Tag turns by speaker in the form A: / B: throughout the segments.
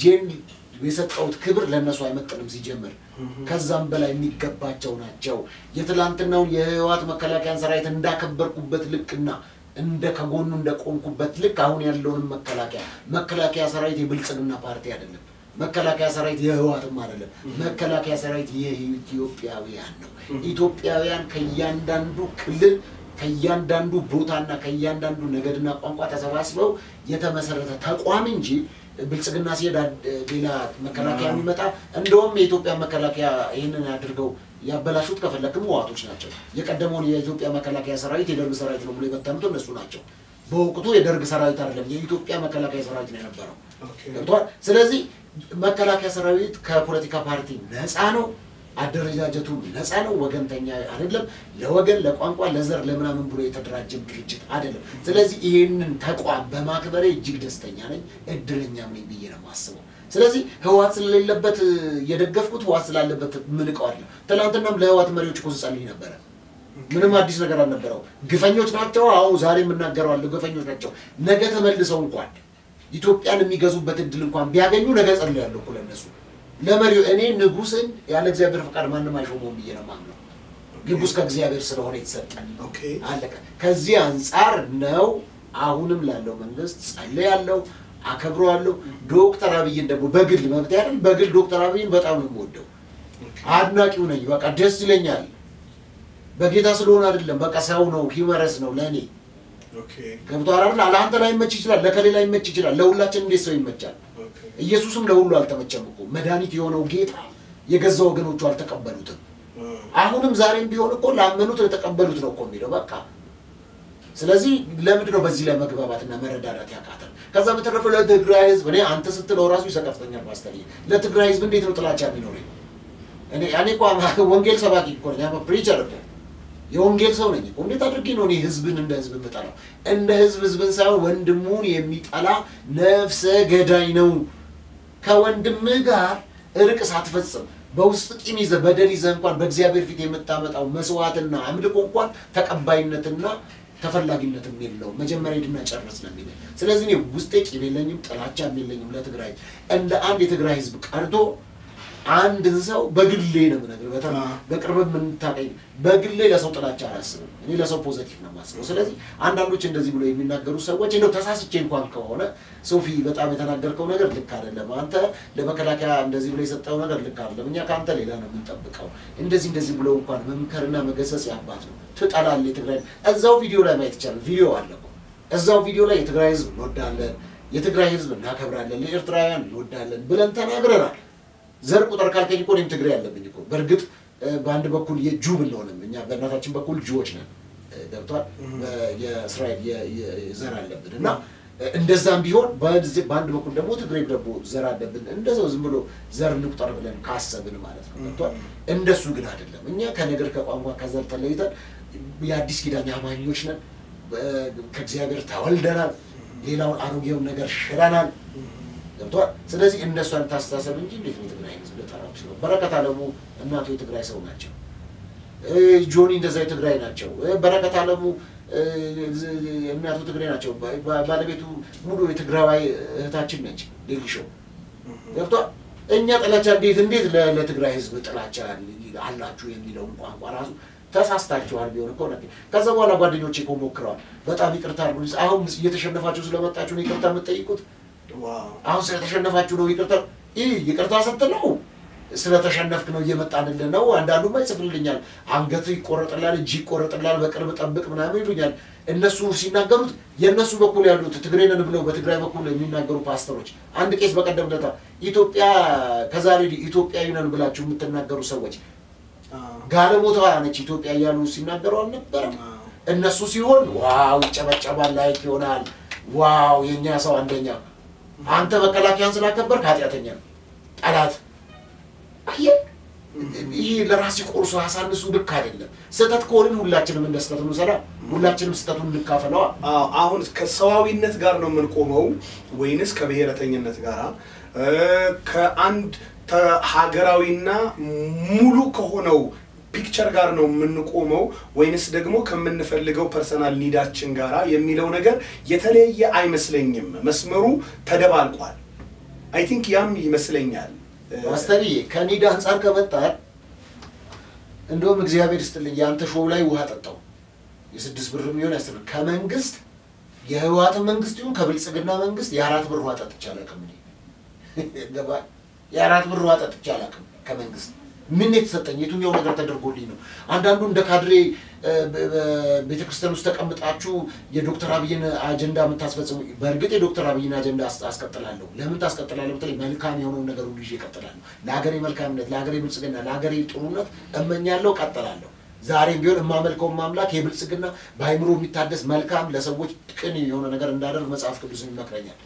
A: ልጄን የሰጠሁት ክብር ለእነሱ አይመጥንም ሲጀምር ከዛም በላይ የሚገባቸው ናቸው። የትላንትናውን የህወሓት መከላከያን ሰራዊት እንዳከበርኩበት ልክና እንደ ከጎኑ እንደቆምኩበት ልክ አሁን ያለውንም መከላከያ መከላከያ ሰራዊት የብልጽግና ፓርቲ አይደለም። መከላከያ ሰራዊት የህወሓትም አይደለም። መከላከያ ሰራዊት የኢትዮጵያውያን ነው። ኢትዮጵያውያን ከእያንዳንዱ ክልል ከእያንዳንዱ ቦታና ከእያንዳንዱ ነገድና ቋንቋ ተሰባስበው የተመሰረተ ተቋም እንጂ ብልጽግና ሲሄድ አድ- ሌላ መከላከያ የሚመጣ እንደውም የኢትዮጵያ መከላከያ ይህንን አድርገው ያበላሹት ከፈለክም ህወሓቶች ናቸው። የቀደመውን የኢትዮጵያ መከላከያ ሰራዊት የደርግ ሰራዊት ነው ብሎ የበተኑት እነሱ ናቸው። በወቅቱ የደርግ ሰራዊት አይደለም የኢትዮጵያ መከላከያ ሰራዊት ነው የነበረው።
B: ኦኬ።
A: ገብቷል። ስለዚህ መከላከያ ሰራዊት ከፖለቲካ ፓርቲ ነፃ ነው። አደረጃጀቱ ነፃ ነው። ወገንተኛ አይደለም። ለወገን፣ ለቋንቋ፣ ለዘር፣ ለምናምን ብሎ የተደራጀም ድርጅት አይደለም። ስለዚህ ይህንን ተቋም በማክበሬ እጅግ ደስተኛ ነኝ፣ እድለኛም ነኝ ብዬ ነው የማስበው። ስለዚህ ህወሓት ስለሌለበት የደገፍኩት ህወሓት ስላለበት ምንቀው አይደለም። ትናንትናም ለህወሓት መሪዎች እኮ ስጸልይ ነበረ። ምንም አዲስ ነገር አልነበረው። ግፈኞች ናቸው። አዎ ዛሬ የምናገረዋለሁ። ግፈኞች ናቸው። ነገ ተመልሰው እንኳን ኢትዮጵያን የሚገዙበት እድል እንኳን ቢያገኙ ነገ ጸልያለሁ እኮ ለእነሱ ለመሪው እኔ ንጉስን ያለ እግዚአብሔር ፈቃድ ማንም አይሾመውም ብዬ ነው የማምነው። ንጉስ ከእግዚአብሔር ስለሆነ የተሰጠን
B: ኦኬ።
A: አለቀ። ከዚህ አንጻር ነው አሁንም ላለው መንግስት ጸልያለሁ፣ አከብረዋለሁ። ዶክተር አብይን ደግሞ በግል መብት አይደል፣ በግል ዶክተር አብይን በጣም ነው የምወደው፣ አድናቂው ነኝ። በቃ ደስ ይለኛል። በጌታ ስለሆነ አይደለም፣ በቃ ሰው ነው፣ ሂመረስ ነው ለእኔ
B: ኦኬ።
A: ገብቶሃል አይደል? ለአንተ ላይ ይመች ይችላል፣ ለከሌ ላይ ይመች ይችላል። ለሁላችን እንዴት ሰው ይመቻል?
B: ኦኬ።
A: ኢየሱስም ለሁሉ አልተመቸም እኮ መድኃኒት የሆነው ጌታ የገዛ ወገኖቹ አልተቀበሉትም። አሁንም ዛሬም ቢሆን እኮ ላመኑት ለተቀበሉት ነው እኮ የሚለው በቃ። ስለዚህ ለምንድን ነው በዚህ ላይ መግባባትና መረዳዳት ያቃተን? ከዛ በተረፈ ለትግራይ ህዝብ እኔ አንተ ስትለው ራሱ ይሰቀፍተኛል። ማስተር ለትግራይ ህዝብ እንዴት ነው ጥላቻ የሚኖረኝ? እኔ እኔ እኮ ወንጌል ሰባኪ እኮ ነኝ፣ ፕሪቸር እኮ የወንጌል ሰው ነኝ እኮ። እንዴት አድርጌ ነው እኔ ህዝብን እንደ ህዝብ የምጠላው? እንደ ህዝብ ህዝብን ሳይሆን ወንድሙን የሚጠላ ነፍሰ ገዳይ ነው። ከወንድምህ ጋር እርቅ ሳትፈጽም በውስጥ ቂም ይዘህ በደል ይዘህ እንኳን በእግዚአብሔር ፊት የምታመጣው መስዋዕትና አምልኮ እንኳን ተቀባይነትና ተፈላጊነትም የለውም። መጀመሪያ ሂድና ጨርስ ነው የሚለኝ። ስለዚህ እኔ ውስጤ ቂም የለኝም፣ ጥላቻም የለኝም ለትግራይ እንደ አንድ የትግራይ ህዝብ ቀርቶ አንድን ሰው በግሌ ነው የምነግርህ። በጣም
B: አዎ።
A: በቅርብ የምንታቀኝ በግሌ ለሰው ጥላቻ አላስብም። እኔ ለሰው ፖዘቲቭ ነው የማስበው። ስለዚህ አንዳንዶች እንደዚህ ብሎ የሚናገሩ ሰዎች እንደው ተሳስቼ እንኳን ከሆነ ሶፊ በጣም የተናገርከው ነገር ልክ አይደለም፣ አንተ ለመከላከያ እንደዚህ ብሎ የሰጠው ነገር ልክ አይደለም፣ እኛ ከአንተ ሌላ ነው የምንጠብቀው፣ እንደዚህ እንደዚህ ብሎ እንኳን መምከርና መገሰጽ ያባት ነው። ትጠላለህ የትግራይ እዛው ቪዲዮ ላይ ማየት ይቻላል። ቪዲዮ አለ እኮ እዛው ቪዲዮ ላይ የትግራይ ህዝብ እንወዳለን፣ የትግራይ ህዝብ እናከብራለን፣ ለኤርትራውያን እንወዳለን ብለን ተናግረናል። ዘር ቁጥር ካልከኝ እኮ እኔም ትግሬ ያለብኝ እኮ በእርግጥ እ፣ በአንድ በኩል የጁ ብንሆንም እኛ በእናታችን በኩል ጁዎች ነን እ፣ ገብቷል። በ- የእስራኤል የ- የ- ዘር አለብን እና እ፣ እንደዛም ቢሆን በዚህ በአንድ በኩል ደግሞ ትግሬ ደግሞ ዘር አለብን። እንደዛው ዝም ብሎ ዘር እንቁጠር ብለን ካሰብን ማለት ነው ገብቷል። እንደሱ ግን አይደለም። እኛ ከነገር ከቋንቋ ከዘር ተለይተን የአዲስ ኪዳን አማኞች ነን። በ- ከእግዚአብሔር ተወልደናል። ሌላውን አሮጌውን ነገር ሽረናል። ገብቷል። ስለዚህ እንደሱ አይነት አስተሳሰብ እንጂ እንዴት ነው የትግራይ ህዝብ ልጠራው ሲሆን በረከት አለሙ እናቱ የትግራይ ሰው ናቸው። እ፣ ጆኒ እንደዛ የትግራይ ናቸው። እ፣ በረከት አለሙ እ፣ እናቱ ትግራይ ናቸው። ባ- ባ- ባለቤቱ ሙሉ የትግራዋይ እህታችን ነች። ዴሊ ሾው ገብቷል። እኛ ጥላቻ እንዴት እንዴት ለ- ለትግራይ ህዝብ ጥላቻ አላችሁ የሚለውን ቋንቋ ራሱ ተሳስታችኋል ቢሆን እኮ ነበር። ከዛ በኋላ ጓደኞቼ እኮ ሞክረዋል። በጣም ይቅርታ አድርጉልኝ። አሁን እየተሸነፋችሁ ስለመጣችሁ ነው ይቅርታ የምትጠይቁት?
B: ዋው
A: አሁን ስለተሸነፋችሁ ነው ይቅርታ ይህ ይቅርታ ስትለው ስለተሸነፍክ ነው እየመጣንልህ ነው። አንዳንዱማ ይጽፍልኛል፣ አንገት ይቆረጥላል፣ እጅ ይቆረጥላል፣ በቅርብ ጠብቅ ምናምን ይሉኛል። እነሱ ሲናገሩት የእነሱ በኩል ያሉት ትግሬ ነን ብለው በትግራይ በኩል የሚናገሩ ፓስተሮች፣ አንድ ቄስ በቀደም ለታ ኢትዮጵያ ከዛሬ ወዲህ ኢትዮጵያዊ ነን ብላችሁ የምትናገሩ ሰዎች ጋለሞታ ነች ኢትዮጵያ እያሉ ሲናገሩ አልነበረም? እነሱ ሲሆን ዋው ይጨበጨባል፣ ላይክ ይሆናል። ዋው የእኛ ሰው አንደኛ። አንተ መከላከያን ስላከበርክ ኃጢአተኛ ነው ጠላት። አየህ፣ ይህ ለራስ ቆርሶ ያሳንሱ ልክ አይደለም። ስህተት ከሆንን ሁላችንም እንደ ስህተት እንውሰዳ፣ ሁላችንም ስህተቱን እንካፈለዋ።
B: አዎ አሁን ከሰዋዊነት ጋር ነው የምንቆመው ወይንስ ከብሔረተኝነት ጋር እ፣ ከአንድ ተ- ሀገራዊና ሙሉ ከሆነው ፒክቸር ጋር ነው የምንቆመው ወይንስ ደግሞ ከምንፈልገው ፐርሰናል ኒዳችን ጋራ የሚለው ነገር የተለየ አይመስለኝም። መስመሩ ተደባልቋል። አይ ቲንክ ያም ይመስለኛል እ፣
A: ማስተርዬ ከኒድ አንጻር ከመጣን እንደውም እግዚአብሔር ይስጥልኝ የአንተ ሾው ላይ ውሃ ጠጣው የስድስት ብር የሚሆን ያስር ከመንግስት የህወሓትን መንግስት ይሁን ከብልጽግና መንግስት የአራት ብር ውሃ ጠጥቼ አላውቅም። እኔ ገባህ? የአራት ብር ውሃ ጠጥቼ አላውቅም ከመንግስት ምን የተሰጠኝ የትኛው ነገር ተደርጎልኝ ነው? አንዳንዱ እንደ ካድሬ ቤተ ክርስቲያን ውስጥ ተቀምጣችሁ የዶክተር አብይን አጀንዳ የምታስፈጽሙ፣ በእርግጥ የዶክተር አብይን አጀንዳ አስ- አስቀጥላለሁ። ለምን ታስቀጥላለሁ? በተለይ መልካም የሆነውን ነገር ሁሉ ይዤ እቀጥላለሁ። ለሀገሬ መልካምነት፣ ለሀገሬ ብልጽግና፣ ለሀገሬ ጥሩነት እመኛለሁ፣ እቀጥላለሁ። ዛሬም ቢሆን የማመልከውን ማምላክ የብልጽግና በአይምሮ የሚታደስ መልካም ለሰዎች ቅን የሆነ ነገር እንዳደርግ መጽሐፍ ቅዱስን ይመክረኛል።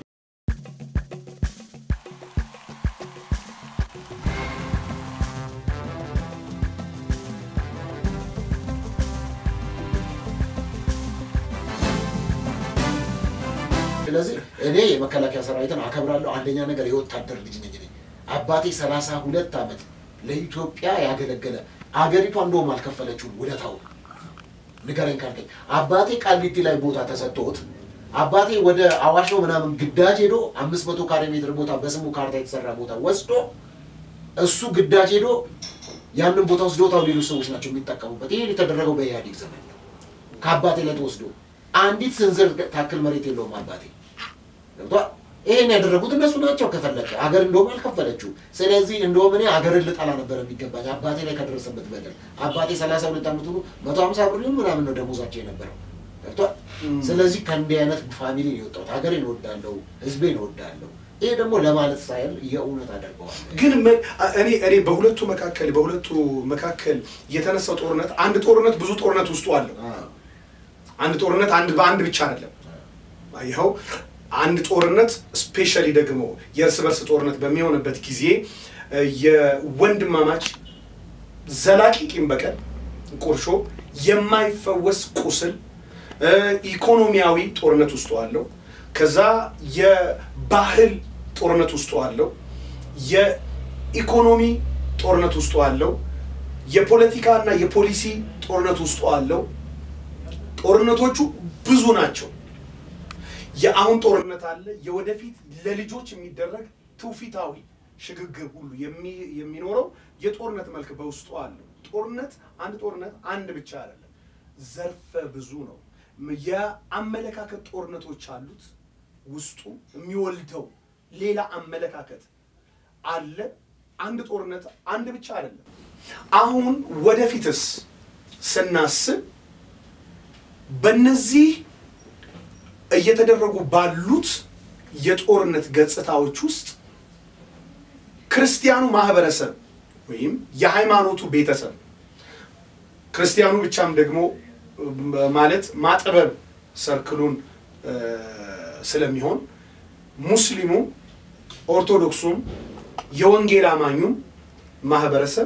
A: ስለዚህ እኔ የመከላከያ ሰራዊትን አከብራለሁ። አንደኛ ነገር የወታደር ልጅ ነኝ እኔ። አባቴ ሰላሳ ሁለት ዓመት ለኢትዮጵያ ያገለገለ አገሪቷ እንደውም አልከፈለችውም ውለታውን ንገረኝ ካልከኝ አባቴ ቃሊቲ ላይ ቦታ ተሰጥቶት አባቴ ወደ አዋሽ ነው ምናምን ግዳጅ ሄዶ አምስት መቶ ካሬ ሜትር ቦታ በስሙ ካርታ የተሰራ ቦታ ወስዶ እሱ ግዳጅ ሄዶ ያንን ቦታ ወስዶታው ሌሎች ሰዎች ናቸው የሚጠቀሙበት። ይሄ የተደረገው በኢህአዴግ ዘመን ነው። ከአባቴ ላይ ተወስዶ አንዲት ስንዝር ታክል መሬት የለውም አባቴ ገብቷል። ይሄን ያደረጉት እነሱ ናቸው። ከፈለቀ አገር እንደውም አልከፈለችው። ስለዚህ እንደውም እኔ አገርን ልጠላ ነበር የሚገባኝ አባቴ ላይ ከደረሰበት በደል። አባቴ ሰላሳ ሁለት ዓመት ሆኖ መቶ ሀምሳ ብር ይሁን ምናምን ነው ደሞዛቸው የነበረው ገብቷል። ስለዚህ ከእንዲህ አይነት ፋሚሊ ነው የወጣሁት። ሀገሬን እወዳለሁ፣ ህዝቤን እወዳለሁ። ይሄ ደግሞ ለማለት ሳይል የእውነት አደርገዋል።
B: ግን መ- እኔ እኔ በሁለቱ መካከል በሁለቱ መካከል የተነሳው ጦርነት አንድ ጦርነት ብዙ ጦርነት ውስጡ አለው። አንድ ጦርነት አንድ በአንድ ብቻ አይደለም። ይኸው አንድ ጦርነት ስፔሻሊ ደግሞ የእርስ በርስ ጦርነት በሚሆንበት ጊዜ እ፣ የወንድማማች ዘላቂ ቂም በቀል ቁርሾ፣ የማይፈወስ ቁስል፣ እ፣ ኢኮኖሚያዊ ጦርነት ውስጡ አለው። ከዛ የባህል ጦርነት ውስጡ አለው። የኢኮኖሚ ጦርነት ውስጡ አለው። የፖለቲካ እና የፖሊሲ ጦርነት ውስጡ አለው። ጦርነቶቹ ብዙ ናቸው። የአሁን ጦርነት አለ። የወደፊት ለልጆች የሚደረግ ትውፊታዊ ሽግግር ሁሉ የሚ- የሚኖረው የጦርነት መልክ በውስጡ አለው። ጦርነት አንድ ጦርነት አንድ ብቻ አይደለም፣ ዘርፈ ብዙ ነው። የአመለካከት ጦርነቶች አሉት። ውስጡ የሚወልደው ሌላ አመለካከት አለ። አንድ ጦርነት አንድ ብቻ አይደለም። አሁን ወደፊትስ ስናስብ በእነዚህ እየተደረጉ ባሉት የጦርነት ገጽታዎች ውስጥ ክርስቲያኑ ማህበረሰብ ወይም የሃይማኖቱ ቤተሰብ ክርስቲያኑ ብቻም ደግሞ እ፣ ማለት ማጥበብ ሰርክሉን እ፣ ስለሚሆን ሙስሊሙም ኦርቶዶክሱም የወንጌል አማኙም ማህበረሰብ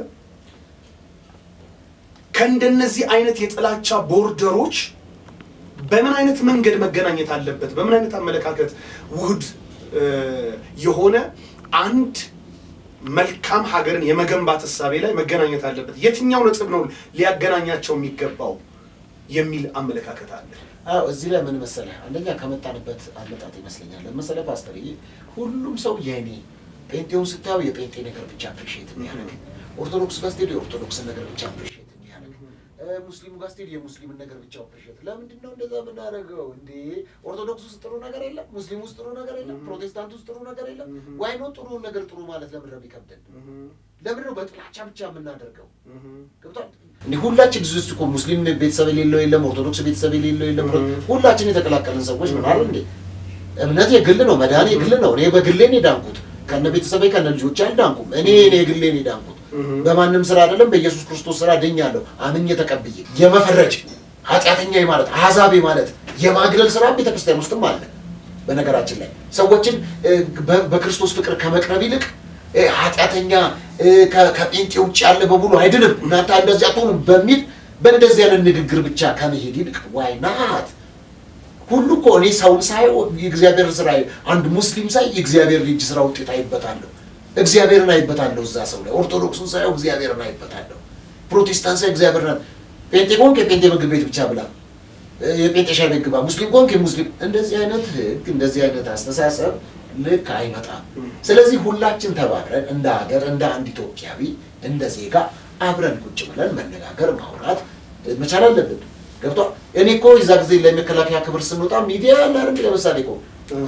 B: ከእንደነዚህ አይነት የጥላቻ ቦርደሮች በምን አይነት መንገድ መገናኘት አለበት? በምን አይነት አመለካከት ውህድ እ፣ የሆነ አንድ መልካም ሀገርን የመገንባት እሳቤ ላይ መገናኘት አለበት? የትኛው ነጥብ ነው ሊያገናኛቸው የሚገባው የሚል አመለካከት አለ።
A: አዎ እዚህ ላይ ምን መሰለህ፣ አንደኛ ከመጣንበት አመጣጥ ይመስለኛል። ለመሰለህ ፓስተር፣ ሁሉም ሰው የኔ ጴንጤውን ስታየው የጴንጤ ነገር ብቻ አፕሪሺየት የሚያደርግ ኦርቶዶክስ ጋር ስትሄድ የኦርቶዶክስን ነገር ብቻ አፕሪሺየት የሚያደርግ እ፣ ሙስሊሙ ጋር ስትሄድ የሙስሊምን ነገር ብቻ አፕሪሺየት። ለምንድን ነው እንደዛ የምናደርገው እንዴ? ኦርቶዶክስ ውስጥ ጥሩ ነገር የለም? ሙስሊም ውስጥ ጥሩ ነገር የለም? ፕሮቴስታንት ውስጥ ጥሩ ነገር የለም? ዋይ ነው ጥሩ ነገር ጥሩ ማለት ለምን ነው የሚከብደን? ለምን ነው በጥላቻ ብቻ የምናደርገው? ገብቷል እንዲህ ሁላችን እዚህ ውስጥ እኮ ሙስሊም ቤተሰብ የሌለው የለም፣ ኦርቶዶክስ ቤተሰብ የሌለው የለም። ሁላችን የተቀላቀልን ሰዎች ነው አይደል እንዴ? እምነት የግል ነው፣ መድኃኔ የግል ነው። እኔ በግሌ ነው የዳንኩት፣ ከነ ቤተሰቤ ከነ ልጆቼ አልዳንኩም። እኔ እኔ የግሌ ነው የዳንኩት። በማንም ስራ አይደለም፣ በኢየሱስ ክርስቶስ ስራ ድኛለሁ፣ አምኜ ተቀብዬ። የመፈረጅ ኃጢአተኛ ማለት አሕዛብ ማለት የማግለል ስራ ቤተክርስቲያን ውስጥም አለ። በነገራችን ላይ ሰዎችን እ፣ በ- በክርስቶስ ፍቅር ከመቅረብ ይልቅ እ፣ ኃጢአተኛ እ፣ ከ- ከጴንጤ ውጭ ያለ በሙሉ አይድንም እናንተ እንደዚህ አትሆኑም በሚል በእንደዚህ አይነት ንግግር ብቻ ከመሄድ ይልቅ ዋይ ናት ሁሉ እኮ እኔ ሰውን ሳየው የእግዚአብሔር ስራ አንድ ሙስሊም ሳይ የእግዚአብሔር ልጅ ስራ ውጤት አይበታለሁ። እግዚአብሔርን አይበታለሁ እዛ ሰው ላይ። ኦርቶዶክሱን ሳየው እግዚአብሔርን አይበታለሁ። ፕሮቴስታንት ሳይ እግዚአብሔርን ጴንጤ ከሆንክ የጴንጤ ምግብ ቤት ብቻ ብላ፣ የጴንጤ ሻይ ቤት ግባ። ሙስሊም ከሆንክ የሙስሊም እንደዚህ አይነት ህግ፣ እንደዚህ አይነት አስተሳሰብ ልክ አይመጣም። ስለዚህ ሁላችን ተባብረን እንደ ሀገር እንደ አንድ ኢትዮጵያዊ እንደ ዜጋ አብረን ቁጭ ብለን መነጋገር ማውራት መቻል አለብን። ገብቷል። እኔ እኮ የዛ ጊዜ ለመከላከያ ክብር ስንወጣ ሚዲያ ያለ አይደል? ለምሳሌ እኮ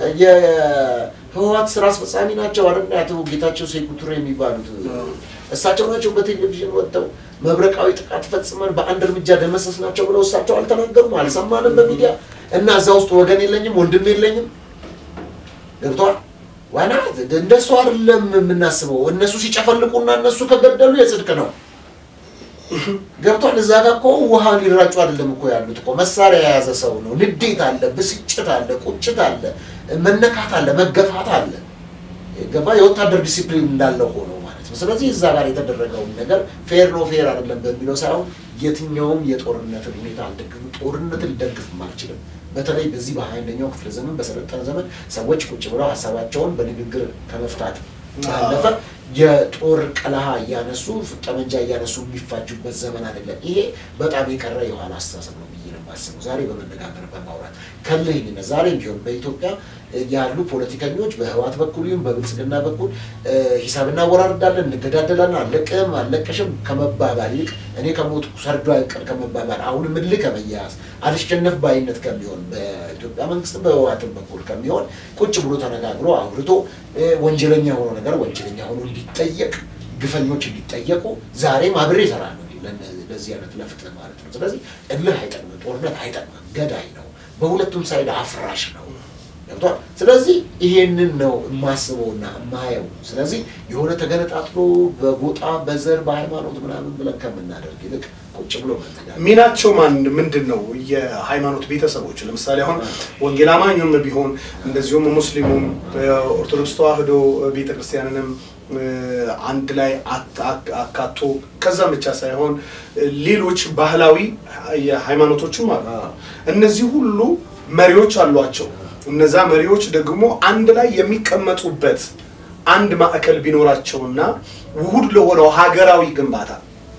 A: የህወሓት ስራ አስፈጻሚ ናቸው አይደል? አቶ ጌታቸው ሴኩቱሬ የሚባሉት እሳቸው ናቸው በቴሌቪዥን ወጥተው መብረቃዊ ጥቃት ፈጽመን በአንድ እርምጃ ደመሰስ ናቸው ብለው እሳቸው አልተናገሩም፣ አልሰማንም በሚዲያ እና እዛ ውስጥ ወገን የለኝም ወንድም የለኝም። ገብቷል። ዋና እንደሱ አይደለም የምናስበው። እነሱ ሲጨፈልቁና እነሱ ከገደሉ የጽድቅ ነው። ገብቷል። እዛ ጋር እኮ ውሃ ሊራጩ አይደለም እኮ ያሉት እኮ መሳሪያ የያዘ ሰው ነው። ንዴት አለ፣ ብስጭት አለ፣ ቁጭት አለ፣ መነካት አለ፣ መገፋት አለ። ገባ የወታደር ዲሲፕሊን እንዳለው ሆኖ ማለት ነው። ስለዚህ እዛ ጋር የተደረገውን ነገር ፌር ነው ፌር አይደለም በሚለው ሳይሆን የትኛውም የጦርነትን ሁኔታ አልደግፍም፣ ጦርነትን ልደግፍም አልችልም። በተለይ በዚህ በሀያ አንደኛው ክፍለ ዘመን በሰለጠነ ዘመን ሰዎች ቁጭ ብለው ሀሳባቸውን በንግግር ከመፍታት ባለፈ የጦር ቀለሃ እያነሱ ጠመንጃ እያነሱ የሚፋጁበት ዘመን አይደለም። ይሄ በጣም የቀረ የኋላ አስተሳሰብ ነው ብዬ ነው የማስበው። ዛሬ በመነጋገር በማውራት ከልህኝነት ዛሬ ቢሆን በኢትዮጵያ ያሉ ፖለቲከኞች በህወሓት በኩል ይሁን በብልጽግና በኩል ሂሳብ እናወራርዳለን፣ እንገዳደላለን፣ አለቅም አለቀሽም ከመባባል ይልቅ እኔ ከሞትኩ ሰርዶ አይቀር ከመባባል አሁንም እልህ ከመያያዝ አልሸነፍ ባይነት ከሚሆን በኢትዮጵያ መንግስትም በህወሓትም በኩል ከሚሆን ቁጭ ብሎ ተነጋግሮ አውርቶ ወንጀለኛ የሆነው ነገር ወንጀለኛ ሆኖ እንዲጠየቅ ግፈኞች እንዲጠየቁ ዛሬም አብሬ እሰራለሁ ለዚህ አይነት ለፍትህ ማለት ነው። ስለዚህ እልህ አይጠቅምም፣ ጦርነት አይጠቅምም፣ ገዳይ ነው፣ በሁለቱም ሳይድ አፍራሽ ነው። ገብቷል። ስለዚህ ይሄንን ነው የማስበውና የማየው። ስለዚህ የሆነ ተገነጣጥሎ በጎጣ በዘር በሃይማኖት ምናምን ብለን ከምናደርግ ይልቅ ቁጭ ብሎ መነጋገር
B: ሚናቸው ማን ምንድን ነው? የሃይማኖት ቤተሰቦች ለምሳሌ አሁን ወንጌል አማኙም ቢሆን እንደዚሁም ሙስሊሙም ኦርቶዶክስ ተዋህዶ ቤተክርስቲያንንም አንድ ላይ አካቶ ከዛም ብቻ ሳይሆን ሌሎች ባህላዊ ሃይማኖቶችም አሉ። እነዚህ ሁሉ መሪዎች አሏቸው። እነዛ መሪዎች ደግሞ አንድ ላይ የሚቀመጡበት አንድ ማዕከል ቢኖራቸውና ውሁድ ለሆነው ሀገራዊ ግንባታ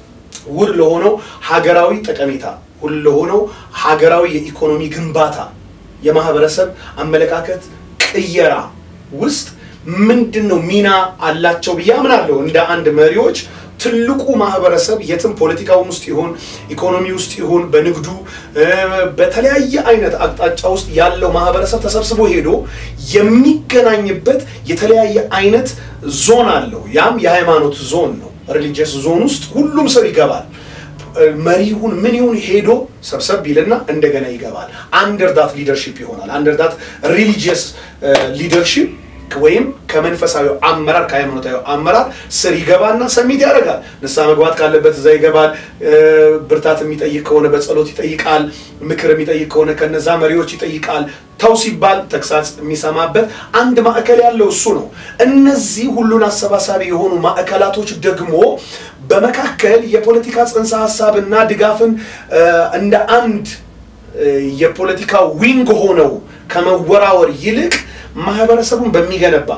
B: ውድ ለሆነው ሀገራዊ ጠቀሜታ ውድ ለሆነው ሀገራዊ የኢኮኖሚ ግንባታ የማህበረሰብ አመለካከት ቅየራ ውስጥ ምንድን ነው ሚና አላቸው ብዬ አምናለሁ። እንደ አንድ መሪዎች ትልቁ ማህበረሰብ የትም ፖለቲካውን ውስጥ ይሁን ኢኮኖሚ ውስጥ ይሁን በንግዱ በተለያየ አይነት አቅጣጫ ውስጥ ያለው ማህበረሰብ ተሰብስቦ ሄዶ የሚገናኝበት የተለያየ አይነት ዞን አለው። ያም የሃይማኖት ዞን ነው። ሪሊጂየስ ዞን ውስጥ ሁሉም ሰው ይገባል። መሪ ይሁን ምን ይሁን ሄዶ ሰብሰብ ቢልና እንደገና ይገባል። አንደርዳት ሊደርሺፕ ይሆናል። አንደርዳት ሪሊጂየስ ሊደርሺፕ ወይም ከመንፈሳዊ አመራር ከሃይማኖታዊ አመራር ስር ይገባና ሰሚት ያደርጋል። ንስሐ መግባት ካለበት እዛ ይገባል። ብርታት የሚጠይቅ ከሆነ በጸሎት ይጠይቃል። ምክር የሚጠይቅ ከሆነ ከነዛ መሪዎች ይጠይቃል። ተው ሲባል ተግሳጽ የሚሰማበት አንድ ማዕከል ያለው እሱ ነው። እነዚህ ሁሉን አሰባሳቢ የሆኑ ማዕከላቶች ደግሞ በመካከል የፖለቲካ ጽንሰ ሀሳብና ድጋፍን እንደ አንድ የፖለቲካ ዊንግ ሆነው ከመወራወር ይልቅ ማህበረሰቡን በሚገነባ